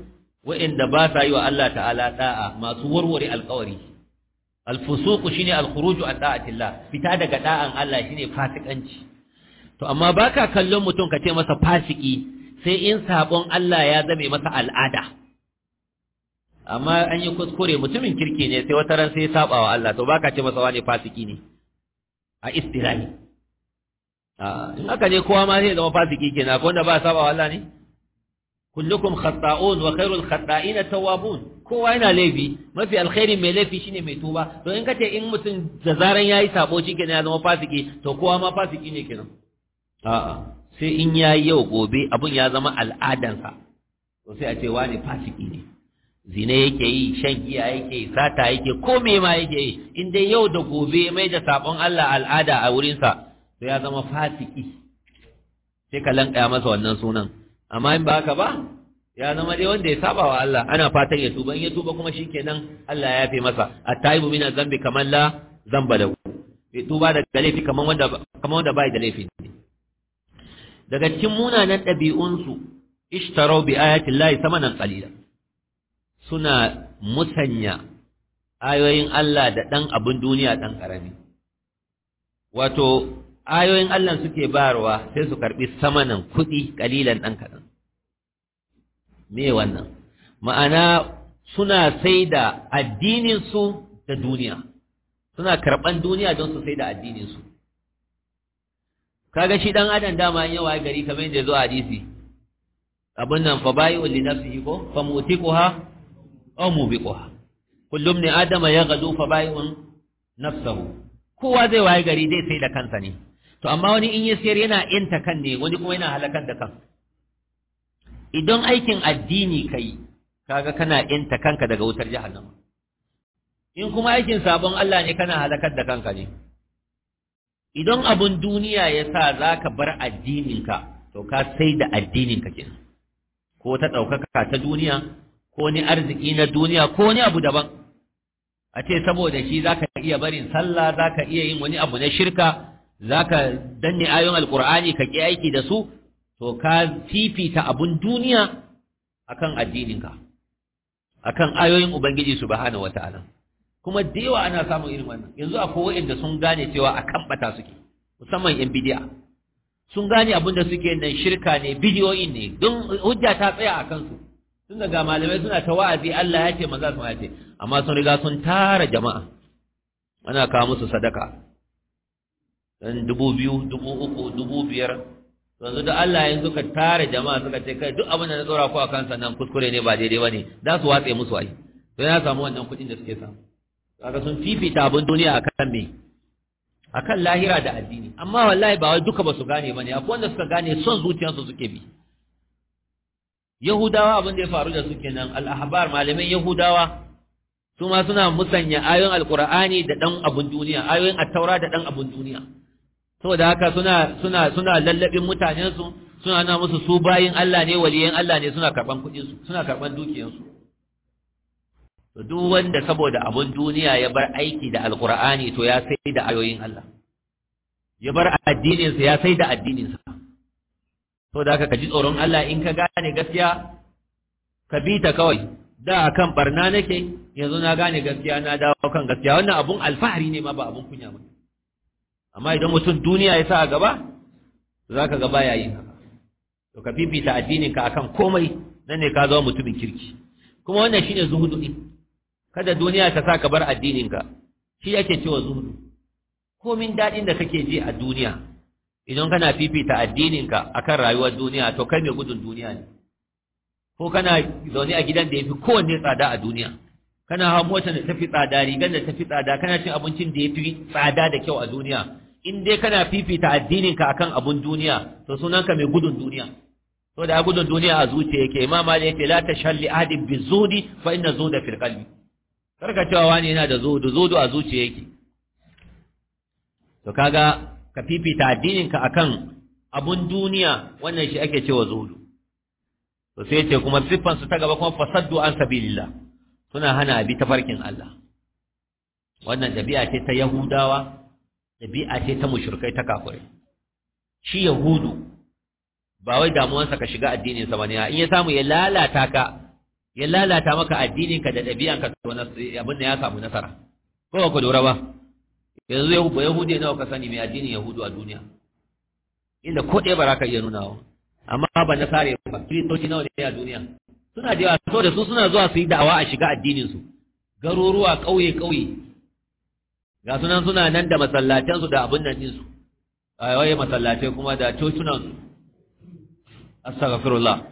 wa'inda ba sa yi wa Allah ta'ala da'a masu warware alƙawari alfusuku shine alkhuruju an da'atillah fita daga da'an Allah shine fasikanci to amma baka kallon mutum ka ce masa fasiki sai in sabon Allah ya zame masa al'ada amma an yi kuskure mutumin kirki ne sai wata ran sai ya saba wa Allah to baka ce masa wani fasiki ne a istirahi in haka ne kowa ma zai zama fasiki kenan ko wanda ba saba wa Allah ne kullukum khata'un wa khairul khata'in tawwabun kowa yana laifi mafi alkhairi mai laifi shine mai tuba to in kace in mutum da zaran yayi sabo kenan ya zama fasiki to kowa ma fasiki ne kenan a'a sai in yayi yau gobe abun ya zama al'adansa to sai a ce wani fasiki ne zina yake yi shan giya yake yi sata yake ko me ma yake yi in dai yau da gobe mai da sabon Allah al'ada a wurinsa to ya zama fasiki sai ka lankaya masa wannan sunan amma in ba haka ba ya zama dai wanda ya saba wa Allah ana fatan ya tuba in ya tuba kuma shikenan Allah ya yafe masa at-taibu min zambi kaman la zamba lahu ya tuba daga laifi kaman wanda kaman wanda bai da laifi daga cikin munanan ɗabi'unsu ishtarau bi ayati llahi samanan qalila suna musanya ayoyin Allah da ɗan abin duniya ɗan ƙarami wato ayoyin Allah suke bayarwa sai su karɓi samanan kuɗi ƙalilan ɗan kaɗan me wannan ma'ana suna sai da addininsu da duniya suna karɓan duniya don su sai da addininsu kaga shi ɗan adam dama yawa gari kamar yadda zo a hadisi abin nan fa bayi wa linafsihi ko fa mutiquha aw mubiquha kullum ne adama ya gadu fa bai'un nafsahu kowa zai waye gari zai sai da kansa ne to amma wani in ya sayar yana yanta kan ne wani kuma yana halakar da kan idan aikin addini kai kaga kana yanta kanka daga wutar jahannama in kuma aikin sabon Allah ne kana halakar da kanka ne idan abun duniya ya sa za ka bar addininka to ka sai da addininka kenan ko ta ɗaukaka ta duniya ko ni arziki na duniya ko ni abu daban a ce saboda shi zaka iya barin sallah zaka iya yin wani abu na shirka zaka danne ayoyin alqur'ani ka ki aiki da su to ka fifita abun duniya akan addininka akan ayoyin ubangiji subhanahu wataala kuma da yawa ana samun irin wannan yanzu akwai wanda sun gane cewa akan bata suke musamman yan bidiya sun gane abin da suke nan shirka ne bidiyoyin ne don hujja ta tsaya a kansu tun daga malamai suna ta wa'azi Allah ya ce maza su ya ce amma sun riga sun tara jama'a ana kawo musu sadaka dan dubu biyu dubu uku dubu biyar yanzu da Allah yanzu ka tara jama'a suka ce kai duk abin da na tsora ku a kansa nan kuskure ne ba daidai bane za su watse musu ai to ya samu wannan kuɗin da suke samu kaga sun fifita abin duniya akan me akan lahira da addini amma wallahi ba wai duka ba su gane bane akwai wanda suka gane son zuciyarsu suke bi Yahudawa abin da ya faru da su kenan al-ahbar malaman Yahudawa su ma suna musanya ayoyin alqur'ani da dan abun duniya ayoyin at-taura da dan abun duniya saboda haka suna suna suna lallabin mutanen su suna na musu su bayin Allah ne waliyan Allah ne suna karban kuɗin su suna karban dukiyar su to duk wanda saboda abun duniya ya bar aiki da alqur'ani to ya sai da ayoyin Allah ya bar addinin sa ya sai da addinin sa to da haka ka ji tsoron Allah in ka gane gaskiya ka bi ta kawai da akan barna nake yanzu na gane gaskiya na dawo kan gaskiya wannan abun alfahari ne ma ba abun kunya ba amma idan mutum duniya ya sa a gaba za ka gaba yayin haka to ka fifita addinin ka akan komai nan ne ka zama mutumin kirki kuma wannan shine zuhudu din kada duniya ta sa ka bar addinin ka shi yake cewa zuhudu komin dadin da kake ji a duniya idan kana fifita addininka akan rayuwar duniya to kai mai gudun duniya ne ko kana zaune a gidan da yafi kowanne tsada a duniya kana hawa motar da tafi tsada rigar da tafi tsada kana cin abincin da yafi tsada da kyau a duniya in dai kana fifita addininka akan abun duniya to sunanka mai gudun duniya to da gudun duniya a zuciya yake imam Ali yake la tashalli ahadin bizudi fa inna zuda fil qalbi karka cewa wani yana da zuhudu zuhudu a zuciya yake to kaga ka fifita addininka akan abun duniya wannan shi ake cewa zuhudu to sai ce kuma siffan su ta gaba kuma fasaddu an sabilillah suna hana abi tafarkin Allah wannan dabi'a ce ta yahudawa dabi'a ce ta mushrikai ta kafirai shi yahudu ba wai damuwansa ka shiga addinin sa bane in ya samu ya lalata ka ya lalata maka addininka da ɗabi'anka to abin da ya samu nasara ko ba ku lura ba yanzu yahu ba yahudi nawa ka sani mai addinin yahudu a duniya inda ko ɗaya ba za ka iya nunawa amma ba na sare ba kiristoci nawa ne a duniya suna da yawa so da su suna zuwa su yi da'awa a shiga addinin su garuruwa ƙauye ƙauye ga sunan suna nan da masallatansu da abin nan ɗinsu a waye masallatai kuma da cocunan su astaghfirullah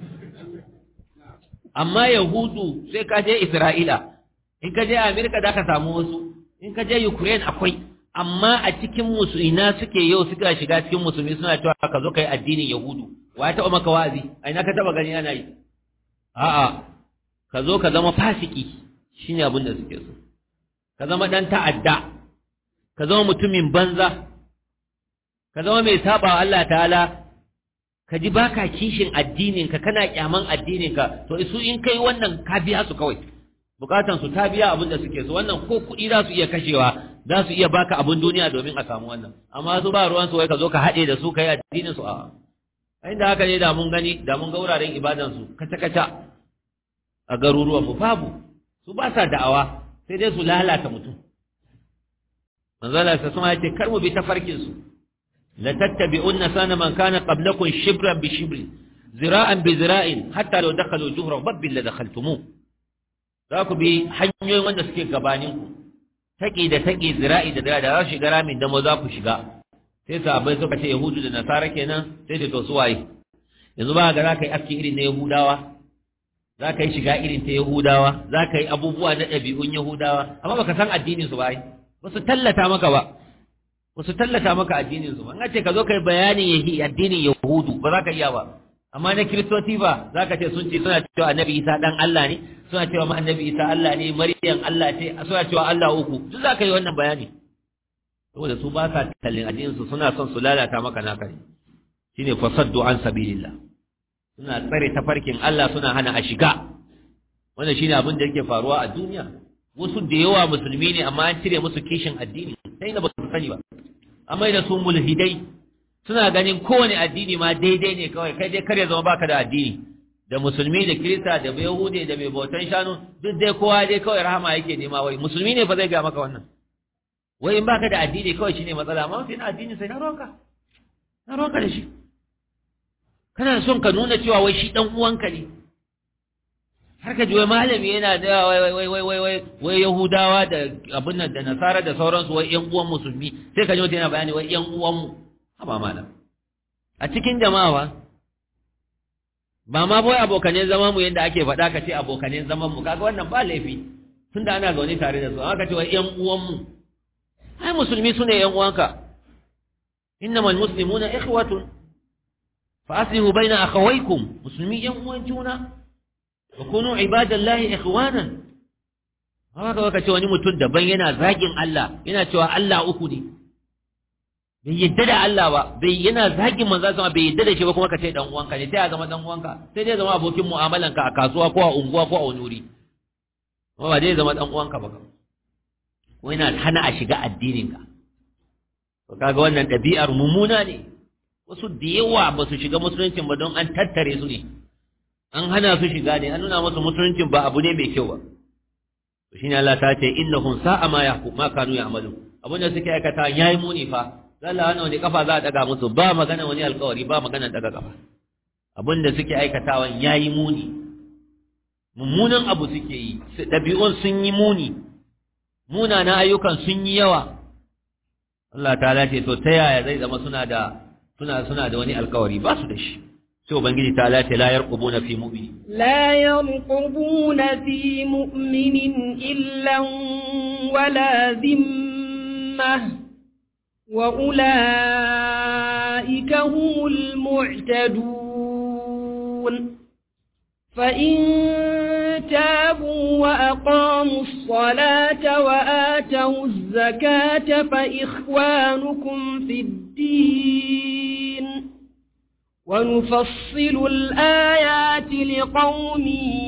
amma yahudu sai ka je isra'ila in ka je amerika da ka samu wasu in ka je ukraine akwai amma a cikin musulmina suke yau suka shiga cikin musulmi suna cewa ka zo kai addinin yahudu wa ya taɓa maka wa'azi a ina ka taɓa gani ana yi a'a ka zo ka zama fasiki shine abin da suke so ka zama dan ta'adda ka zama mutumin banza ka zama mai saba Allah ta'ala ka ji baka kishin addininka kana kyaman addininka to su in kai wannan ka biya su kawai bukatan su ta biya abin da suke so wannan ko kuɗi za su iya kashewa za su iya baka abin duniya domin a samu wannan amma su ba ruwan su wai ka zo ka haɗe da su kai addinin su a inda haka ne da mun gani da mun ga wuraren ibadan su kaca kaca a garuruwan mu babu su ba sa da'awa sai dai su lalata mutum manzala sa sun ce kar mu bi tafarkin su لتتبعن سنة من كان قبلكم شبرا بشبر ذراعا بذراع حتى لو دخلوا جهر باب لدخلتموه ذاكو بي hanyoyin wanda suke gabaninku taki da taki zira'i da da za shiga ramin da za ku shiga sai sahabbai suka ce yahudu da nasara kenan sai da to su waye yanzu ba ga za ka yi aski irin na yahudawa za ka yi shiga irin ta yahudawa za ka yi abubuwa na ɗabi'un yahudawa amma baka san addinin su ba ba su tallata maka ba ba su tallata maka addinin su an ce ka zo kai bayanin yahi addinin yahudu ba za ka iya ba amma na kiristoci ba za ka ce sun ce suna cewa annabi isa dan Allah ne suna cewa ma annabi isa Allah ne maryam Allah ce suna cewa Allah uku duk za ka yi wannan bayani saboda su ba sa tallin addinin su suna son su lalata maka naka ne shine fasaddu an sabilillah suna tsare tafarkin Allah suna hana a shiga wannan shine abin da yake faruwa a duniya wasu da yawa musulmi ne amma an cire musu kishin addini sai da ba su sani ba amma da su mulhidai suna ganin kowane addini ma daidai ne kawai kai dai kar ya zama baka da addini da musulmi da kirista da yahude da mai bautan shanu duk dai kowa dai kawai rahama yake nema wai musulmi ne fa zai ga maka wannan wai in baka da addini kawai shine matsala amma sai na addini sai na roka na roka da shi kana son ka nuna cewa wai shi dan uwanka ne har ka ji wai malami yana da wai wai wai wai wai wai yahudawa da abin nan da nasara da sauransu wai yan uwan musulmi sai ka ji wata yana bayani wai yan uwan mu haba malam a cikin jama'a ba ma boy abokanen zaman mu yanda ake faɗa ka ce abokanen zaman mu kaga wannan ba laifi tunda ana zaune tare da su amma ka ce wai yan uwan mu ai musulmi sune yan uwanka innamal muslimuna ikhwatun fa aslihu baina akhawaykum musulmi yan uwan juna wa kunu ibadallahi ikhwanan haka waka ce wani mutum daban yana zagin Allah yana cewa Allah uku ne bai yadda da Allah ba bai yana zagin manzo sama bai yadda da shi ba kuma ka ce dan uwanka ne sai ya zama dan uwanka sai dai zama abokin mu'amalanka a kasuwa ko a unguwa ko a wani wuri kuma ba dai zama dan uwanka ba ko yana hana a shiga addininka to kaga wannan ɗabi'ar mummuna ne wasu da yawa ba su shiga musuluncin ba don an tattare su ne an hana su shiga ne an nuna musu musuluncin ba abu ne mai kyau ba to shine Allah ta ce innahum sa'a ma yahkum ma kanu ya'malu abin da suke aikata yayi muni fa Allah wannan wani kafa za a daga musu ba magana wani alkawari ba magana daga kafa abin da suke aikatawan yayi muni mummunan abu suke yi dabi'un sun yi muni munanan ayyukan sun yi yawa Allah ta ce to ta yaya zai zama suna da suna suna da wani alkawari ba su da shi sai ubangiji ta lace la yarqubuna fi mu'mini la yarqubuna fi mu'minin illa wala dhimma wa ulaika humul mu'tadun fa in tabu wa aqamu as-salata wa atu az-zakata fa ikhwanukum fid din ونفصل الآيات لقوم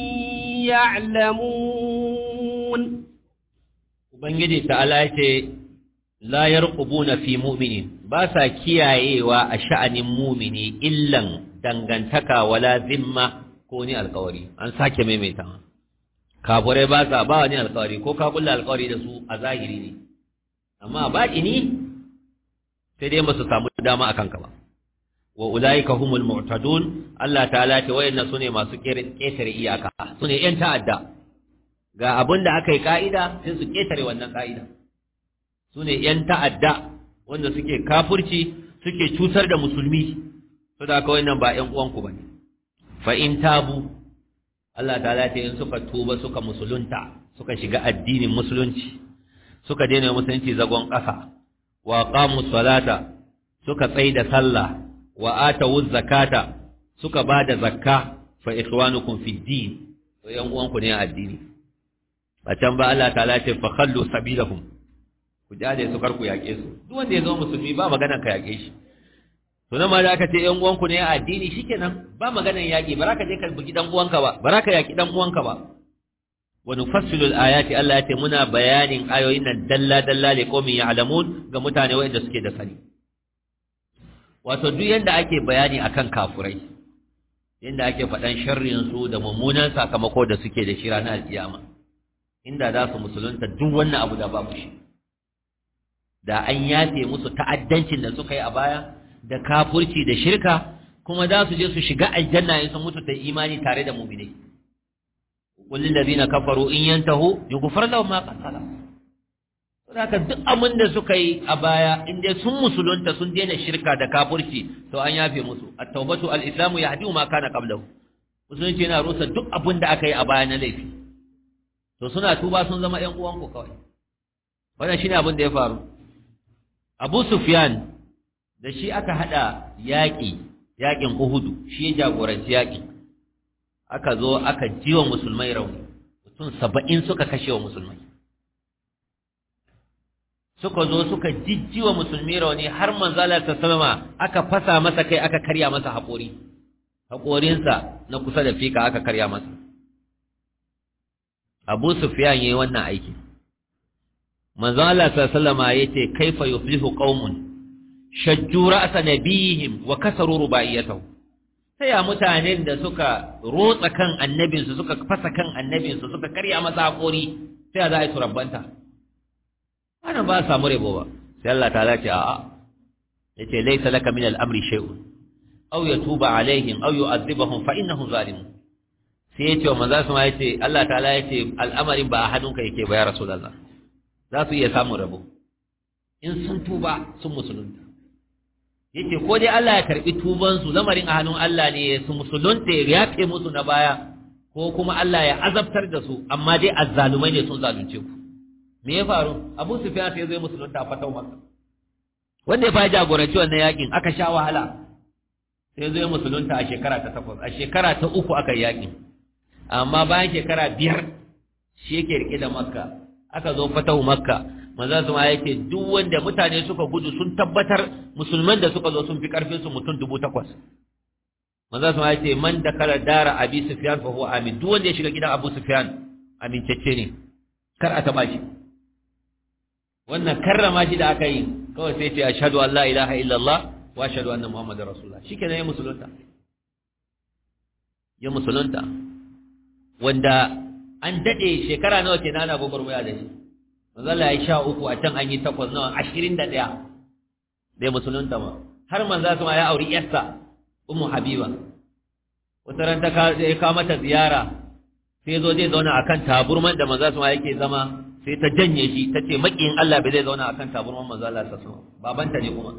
يعلمون Ubangiji ta'ala ce, La yarqubuna fi mu'minin, ba sa kiyayewa a sha'anin mumini illan dangantaka wala zimma ko wani alkawari an sake maimaita kafurai ba sa ba wani alkawari ko ka kulla alkawari da su a zahiri ne amma ba ini sai dai masu samu dama akan ka ba wa ulaika humul mu'tadun Allah ta'ala ce wayanna sune masu ketare iyaka sune yan ta'adda ga abin da aka yi ka'ida sai su ketare wannan ka'ida sune yan ta'adda wanda suke kafurci suke cutar da musulmi to da kawai nan ba ƴan uwanku bane fa in tabu Allah ta'ala ce in suka tuba suka musulunta suka shiga addinin musulunci suka daina musulunci zagon ƙasa wa qamu salata suka tsaida sallah wa atawu zakata suka bada zakka fa ikhwanukum fi din to ƴan uwanku ne a addini a can ba Allah ta'ala ce fa khallu sabilahum ku jade su karku yaƙe su duk wanda ya zama musulmi ba maganar ka yaƙe shi to nan ma da aka ce ƴan uwanku ne a addini shikenan ba maganar yaƙi ba ka je ka bugi dan uwanka ba ba ka yaƙi dan uwanka ba wa nufassilu ayati Allah ya ce muna bayanin ayoyin nan dalla dalla li qaumin ya'lamun ga mutane wanda suke da sani wato duk yanda ake bayani akan kafurai yanda ake faɗan sharrin su da mummunan sakamako da suke da shi ranar alkiyama inda za su musulunta duk wannan abu da babu shi da an yafe musu ta'addancin da suka yi a baya da kafurci da shirka kuma za su je su shiga aljanna in sun mutu da imani tare da mu'minai qul lil ladina kafaru in yantahu yughfar lahum ma qad salaf saboda duk abin da suka yi a baya in dai sun musulunta sun daina shirka da kafurci to an yafe musu at-taubatu al-islamu yahdi ma kana qablahu musulunci yana rusa duk abin da aka yi a baya na laifi to suna tuba sun zama ƴan uwanku kawai wannan shine abin da ya faru Abu Sufyan da shi aka hada yaƙi yaƙin Uhudu shi ya jagoranci yaƙin aka zo aka jiwa musulmai rauni mutum saba'in suka kashe wa musulmai suka zo suka jijjiwa musulmi rauni har manzala ta salama aka fasa masa kai aka karya masa haƙori haƙorinsa na kusa da fika aka karya masa Abu Sufyan yayi wannan aiki manzo Allah sallallahu alaihi yace kaifa yuflihu qaumun shajju ra'sa nabihim wa kasaru rubaiyatahu sai ya mutanen da suka rotsa kan annabin su suka fasa kan annabin su suka karya masa hakori sai ya za a yi turabbanta ana ba samu rabo ba sai Allah ta ce a'a yace laysa laka min al-amri shay'un aw yatuba alaihim aw yu'adhibahum fa innahum zalimun sai yace wa manzo sama yace Allah ta'ala yace al'amarin ba a hannunka yake ba ya rasulullah za su iya samun rabo in sun tuba sun musulunta yace ko dai Allah ya karbi tuban su lamarin a hannun Allah ne su musulunta ya yafe musu na baya ko kuma Allah ya azabtar da su amma dai azzalumai ne sun zalunce ku me ya faru Abu Sufyan sai zai musulunta a fatau Makka wanda ya fa jagoranci wannan yakin aka sha wahala sai zai musulunta a shekara ta takwas a shekara ta uku aka yi yakin amma bayan shekara biyar shi yake rike da Makka aka zo fatau Makka manzo su ma yake duk wanda mutane suka gudu sun tabbatar musulman da suka zo sun fi karfin su mutum dubu takwas manzo su ma yake man da kala dara Abi Sufyan fa huwa amin duk wanda ya shiga gidan Abu Sufyan amintacce ne kar a taba shi wannan karrama shi da aka yi kawai sai ce ashhadu an la ilaha illallah wa ashhadu anna muhammadar rasulullah shikenan ya musulunta ya musulunta wanda an dade shekara nawa kenan ana gogorwaya da shi manzo Allah ya sha uku a can an yi takwas nawa ashirin da ɗaya dai musulunta ma har manzo sama ya auri yarsa ummu habiba wata ran ta ka mata ziyara sai zo zai zauna akan taburman da manzo sama yake zama sai ta janye shi ta ce maƙiyin Allah bai zai zauna akan taburman manzo Allah sa sama babanta ne kuma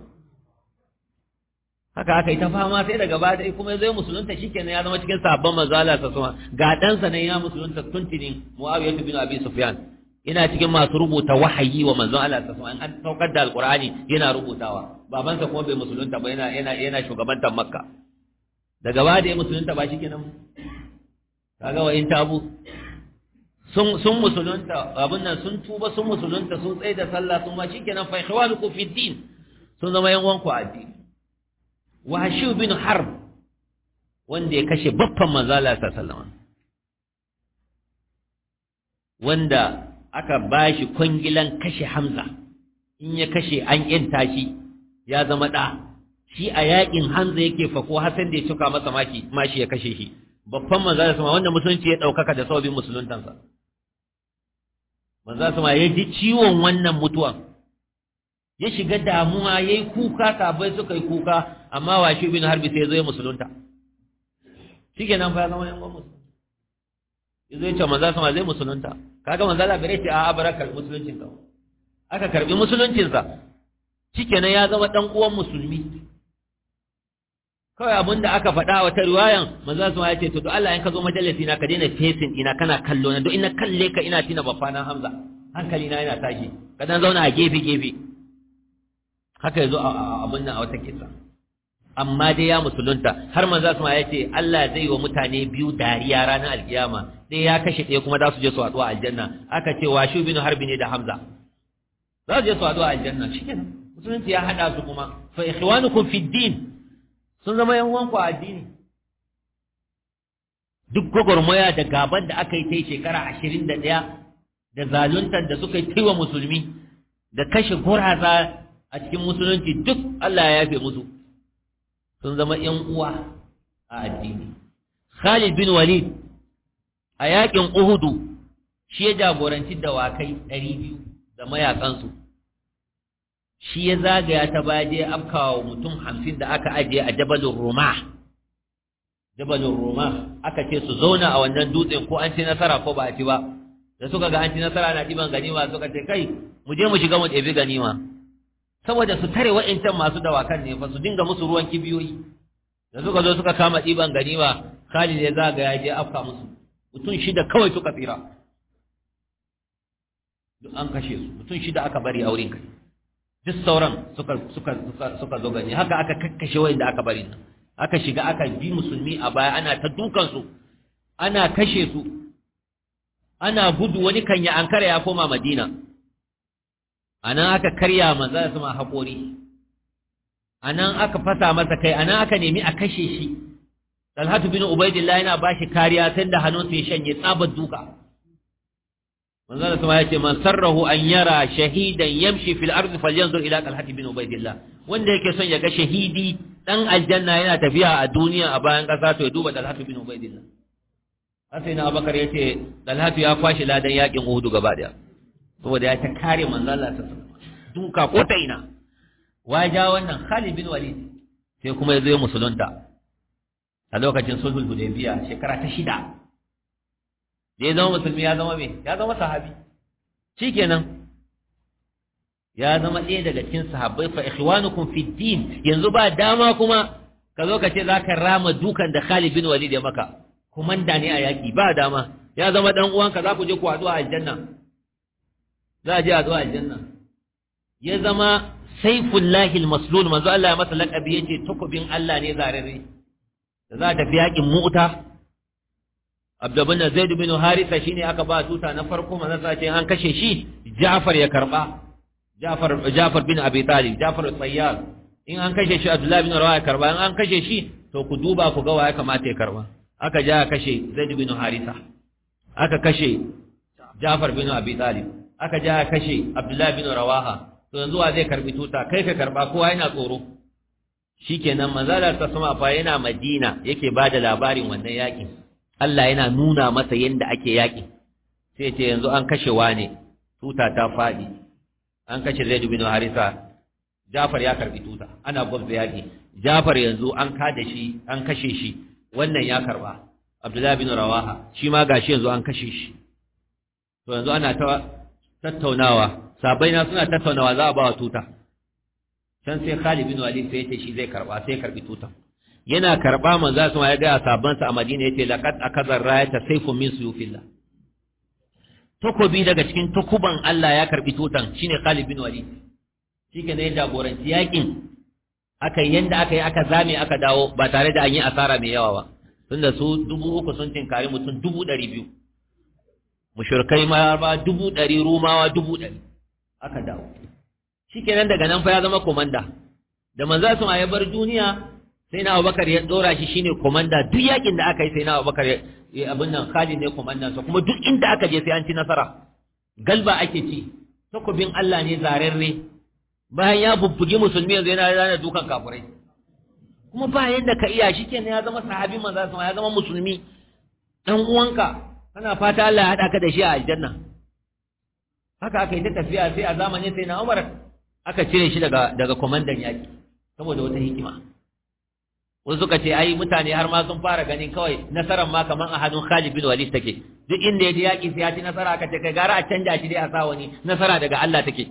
haka aka yi ta fama sai daga baya dai kuma zai musulunta shikenan ya zama cikin sahabban manzo Allah sa sama ga ɗansa ne ya musulunta tuntuni Muawiya bin Abi Sufyan ina cikin masu rubuta wahayi wa manzon Allah sa sama an saukar da alqur'ani yana rubutawa babansa kuma bai musulunta ba yana yana yana shugabantar Makka daga baya da ya musulunta ba shikenan kaga wa in tabu sun sun musulunta abin nan sun tuba sun musulunta sun tsaye da sallah sun ma shikenan fa ikhwanukum fi din sun zama yan uwanku a addini Wahshu bin Harb wanda ya kashe baffan manzala sallallahu wanda aka bashi kwangilan kashe Hamza in ya kashe an yanta shi ya zama da shi a yakin Hamza yake fako Hassan da ya cuka masa maki mashi ya kashe shi babban manzo sama wanda musulunci ya daukaka da sababin musuluntansa manzo sama ya ji ciwon wannan mutuwan ya shiga damuwa yayi kuka sabai suka yi kuka amma washi bin harbi sai ya zo ya musulunta shikenan fa ya zama yan gwamnati ya zo ya ce manzo sama zai musulunta kaga manzo Allah bare ce a barakar musuluncin ka aka karbi musuluncin sa shikenan ya zama dan uwan musulmi kawai abin da aka faɗa wata riwayan manzo su ya ce to Allah in ka zo majalisi na ka daina facing ina kana kallo na don ina kalle ka ina tina babba na Hamza hankali na yana tashi ka dan zauna a gefe gefe haka yazo abin nan a wata kisa amma dai ya musulunta har manzo su ya ce Allah zai wa mutane biyu dariya ranar alkiyama dai ya kashe ɗaya kuma za su je su haɗu a aljanna aka ce wa shu bin harbi ne da Hamza za su je su haɗu a aljanna shikenan musulunci ya haɗa su kuma fa ikhwanukum fid din sun zama yan uwanku a addini duk gwagwarmaya da gaban da aka yi ta yi shekara ashirin da ɗaya da zaluntar da suka yi ta wa musulmi da kashe guraza a cikin musulunci duk Allah ya yafe musu sun zama yan uwa a addini Khalid bin Walid a yakin Uhudu shi ya jagoranci dawakai ɗari biyu da mayakansu shi ya zagaya ta baje afkawa mutum hamsin da aka ajiye a jabalin roma jabalin roma aka ce su zauna a wannan dutsen ko an ci nasara ko ba a ci ba da suka ga an ci nasara na ɗiban ganima suka ce kai mu je mu shiga mu ɗebi ganima saboda su tare wa'incan masu dawakan ne fa su dinga musu ruwan kibiyoyi da suka zo suka kama ɗiban ganima Khalid ya zagaya je afka musu mutum shida kawai suka tsira duk an kashe su mutum shida aka bari a wurin kai duk sauran suka suka suka suka zo gani haka aka kakkashe wanda aka bari nan aka shiga aka bi musulmi a baya ana ta dukan su ana kashe su ana gudu wani kan ya ankara ya koma madina anan aka karya manzo da sama haƙori anan aka fasa masa kai anan aka nemi a kashe shi Talhatu bin Ubaidillah yana bashi kariya tunda hannunsa ya shanye tsabar duka manzo da sama ya ce man sarrahu an yara shahidan yamshi fil ardi falyanzur ila talhati bin ubaidillah wanda yake son ya ga shahidi dan aljanna yana tafiya a duniya a bayan kasa to ya duba talhatu bin ubaidillah sai na abakar yace talhatu ya kwashi ladan yakin uhudu gaba daya saboda ya ta kare manzo Allah ta duka ko ta ina waja wannan Khalid bin Walid sai kuma ya zo ya musulunta a lokacin sulhul hudaybiya shekara ta shida da ya zama musulmi ya zama me ya zama sahabi shikenan ya zama ɗaya daga cikin sahabbai fa ikhwanukum fi din yanzu ba dama kuma ka zo ka ce zaka rama dukan da Khalid bin Walid ya maka komanda ne a yaki ba dama ya zama dan uwanka za ku je ku haɗu a aljanna za a je a zo aljanna ya zama saifullahi almaslul manzo Allah ya masa laqabi yace takobin Allah ne zarare da za ta fi yakin mu'ta Abdubin da Zaid bin Harisa shine aka ba tuta na farko manzo sa ce an kashe shi Ja'far ya karba Ja'far Ja'far bin Abi Talib Ja'far al-Sayyar in an kashe shi Abdullah bin Rawaha karba in an kashe shi to ku duba ku ga waye kamata ya karba aka ja kashe Zaid bin Harisa aka kashe Ja'far bin Abi Talib aka ja kashe Abdullah bin Rawaha to yanzu wa zai karbi tuta kai ka karba kowa yana tsoro shikenan manzalar ta sama fa yana Madina yake bada labarin wannan yakin Allah yana nuna masa yadda ake yaƙi sai ce yanzu an kashe wane tuta ta faɗi an kashe Zaid bin Harisa Jafar ya karbi tuta ana gwabza yaƙi Jafar yanzu an kada shi an kashe shi wannan ya karba Abdullah bin Rawaha shi ma gashi yanzu an kashe shi to yanzu ana ta tattaunawa sabai na suna tattaunawa za a ba wa tuta can sai Khalid bin Walid sai ya ce shi zai karba sai ya karbi tutan yana karɓa manzo sun ya ga sabansa a Madina yace laqad akazar rayata sayfun min suyufillah takobi daga cikin takuban Allah ya karbi tutan shine Khalid bin Walid shike ne jagoranci yakin aka yi yanda aka yi aka zame aka dawo ba tare da an yi asara mai yawa ba tunda su dubu uku sun tinkari mutum dubu ɗari biyu mushrikai ma ba dubu ɗari rumawa dubu ɗari aka dawo shikenan daga nan fa ya zama komanda da manzo sun ya bar duniya sai na abubakar ya dora shi shine komanda duk yakin da aka yi sai na abubakar ya abin nan khalid ne komandan sa kuma duk inda aka je sai an ci nasara galba ake ci takobin Allah ne zararre bayan ya bubbugi musulmi yanzu yana rana dukan kafirai kuma ba yadda ka iya shi kenan ya zama sahabi manzo sama ya zama musulmi dan uwanka kana fata Allah ya hada ka da shi a aljanna haka aka yi ta tafiya sai a zamanin sai na Umar aka cire shi daga daga komandan yaki saboda wata hikima wasu suka ce ai mutane har ma sun fara ganin kawai nasarar ma kaman a hannun Khalid bin Walid take duk inda ya je yaki sai ya ci nasara aka ce kai gara a canja shi dai a sa wani nasara daga Allah take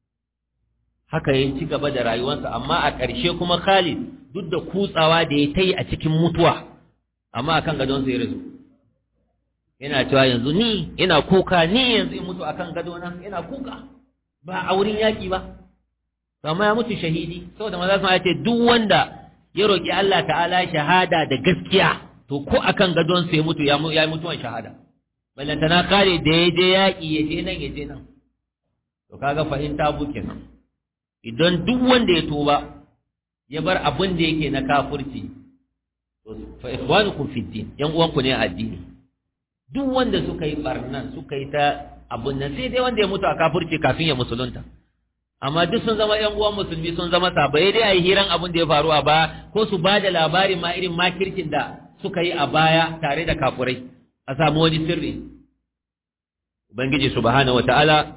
haka ya ci gaba da rayuwarsa amma a ƙarshe kuma Khalid duk da kutsawa da ya ta yi a cikin mutuwa amma akan gadon sai rasu yana cewa yanzu ni ina kuka ni yanzu in mutu akan gadona ina kuka ba a wurin yaƙi ba amma ya mutu shahidi saboda maza sun ce duk wanda ya roƙi Allah ta'ala shahada da gaskiya to ko akan gadon sai mutu ya yi mutuwan shahada ballantana kare da ya je yaƙi ya je nan ya je nan to kaga fahimta buke nan idan duk wanda ya tuba ya bar abin da yake na kafirci to fa ikhwanukum fi din yan uwanku ne a addini duk wanda suka yi barnan suka yi ta abun nan sai dai wanda ya mutu a kafirci kafin ya musulunta amma duk sun zama yan uwan musulmi sun zama sabai dai a yi hiran abin da ya faru a baya ko su ba da labarin ma irin makirkin da suka yi a baya tare da kafurai a samu wani sirri ubangiji subhanahu wataala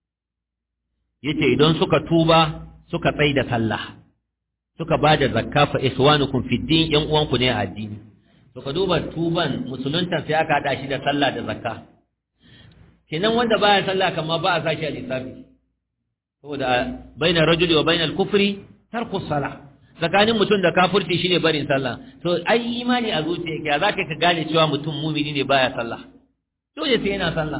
yace idan suka tuba suka tsai da sallah suka ba da zakka fa iswanukum fi din yan uwanku ne a addini to ka duba tuban musulunta sai aka hada shi da sallah da zakka kenan wanda baya sallah kamar ba a sashi a lissafi saboda baina rajuli wa baina al-kufri tarku salah tsakanin mutum da kafirci shine barin sallah to ai imani a zuciya ya zaka ka gane cewa mutum mumini ne baya sallah dole sai yana sallah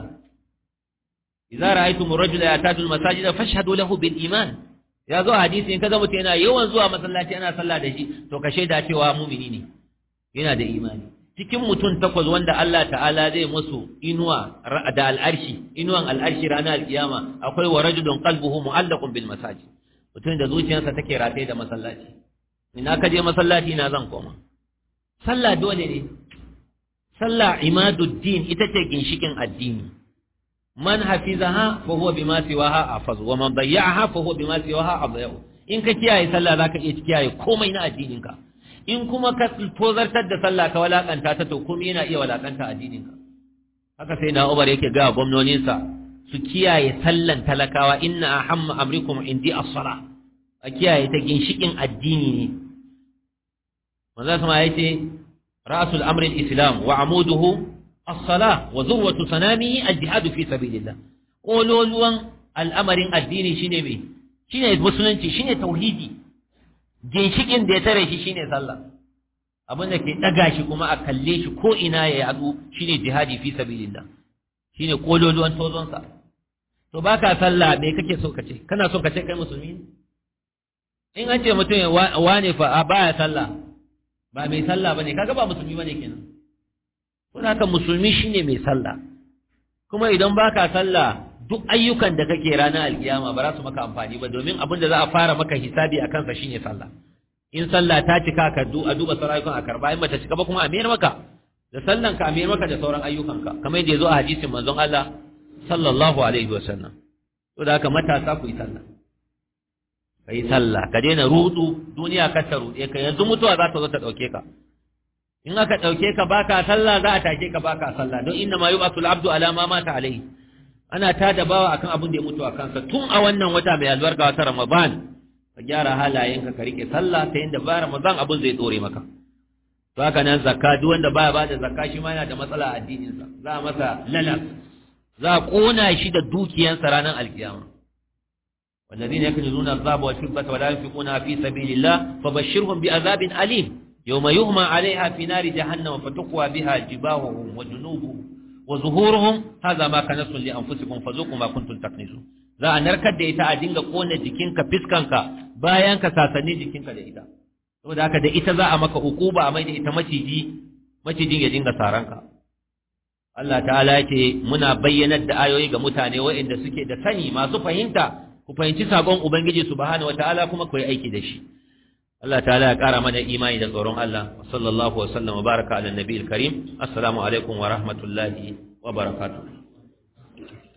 idza ra'aytum ar-rajula yatadu al-masajida fashhadu lahu bil iman ya zo hadisi in kaga mutum yana yawan zuwa masallaci ana sallah da shi to ka shaida cewa mumini ne yana da imani cikin mutum takwas wanda Allah ta'ala zai musu inuwa da al'arshi inuwan al'arshi ranar alkiyama akwai wa rajulun qalbuhu mu'allaqun bil masajid mutum da zuciyarsa take rataye da masallaci ina ka je masallaci na zan koma sallah dole ne sallah imaduddin ita ce ginshikin addini man hafizaha fa huwa bima siwaha afaz wa man dayya'aha fa huwa bima siwaha adayyu in ka kiyaye sallah zaka iya kiyaye komai na addininka in kuma ka tozartar da sallah ka walakanta ta to komai yana iya walakanta addininka haka sai na Umar yake ga gwamnoninsa su kiyaye sallan talakawa inna ahamma amrikum indi as-salah a kiyaye ta ginshikin addini ne manzo sama yace ra'sul amri al-islam wa amuduhu as-salah wa zurwatu sanamihi al-jihad fi sabilillah kololuwan al'amarin addini shine me shine musulunci shine tauhidi ginshikin da ya tare shi shine sallah abin da ke daga shi kuma a kalle shi ko ina ya yadu shine jihadi fi sabilillah shine kololuwan tozon sa to baka sallah me kake so kace kana so kace kai musulmi ne in an ce mutum wane fa baya sallah ba mai sallah bane kaga ba musulmi bane kenan kuma haka musulmi shine mai sallah kuma idan baka sallah duk ayyukan da kake ranar alkiyama ba za su maka amfani ba domin abin da za a fara maka hisabi a kansa shine sallah in sallah ta cika ka du a duba sauran ayyukan a karba in bata cika ba kuma a mayar maka da sallan ka a mayar maka da sauran ayyukanka kamar yadda ya zo a hadisin manzon Allah sallallahu alaihi wa sallam to da haka matasa ku yi sallah kai sallah ka daina rudu duniya ka ta rude ka yanzu mutuwa za ta zo ta dauke ka in aka dauke ka baka sallah za a take ka baka sallah don inna ma yub'atul abdu ala ma mata alaihi ana tada bawa akan abin da ya mutu a kansa tun a wannan wata mai albarka wata Ramadan ka gyara halayenka ka rike sallah ta yadda ba Ramadan abin zai dore maka to haka nan zakka duk wanda baya bada zakka shi ma yana da matsala a addinin sa za a masa lalas za a kona shi da dukiyansa ranar alkiyama والذين يكنزون الذهب والفضة ولا ينفقونها في سبيل الله فبشرهم بعذاب أليم يوم يغمى عليها في نار جهنم فتقوى بها جباههم وجنوبهم wa zuhuruhum hadha ma kanastum li anfusikum fazuqu ma kuntum taknizun za a narkar da ita a dinga kona jikinka fiskanka bayan ka sasanni jikinka da ita saboda haka da ita za a maka hukuba a mai da ita maciji macijin ya dinga saranka Allah ta'ala yake muna bayyanar da ayoyi ga mutane waɗanda suke da sani masu fahimta ku fahimci sakon ubangiji subhanahu wataala kuma ku yi aiki da shi Allah ta'ala ya ƙara mana imani da tsoron Allah sallallahu wa sallam wa baraka ala nabiyil karim assalamu alaikum wa rahmatullahi wa barakatuh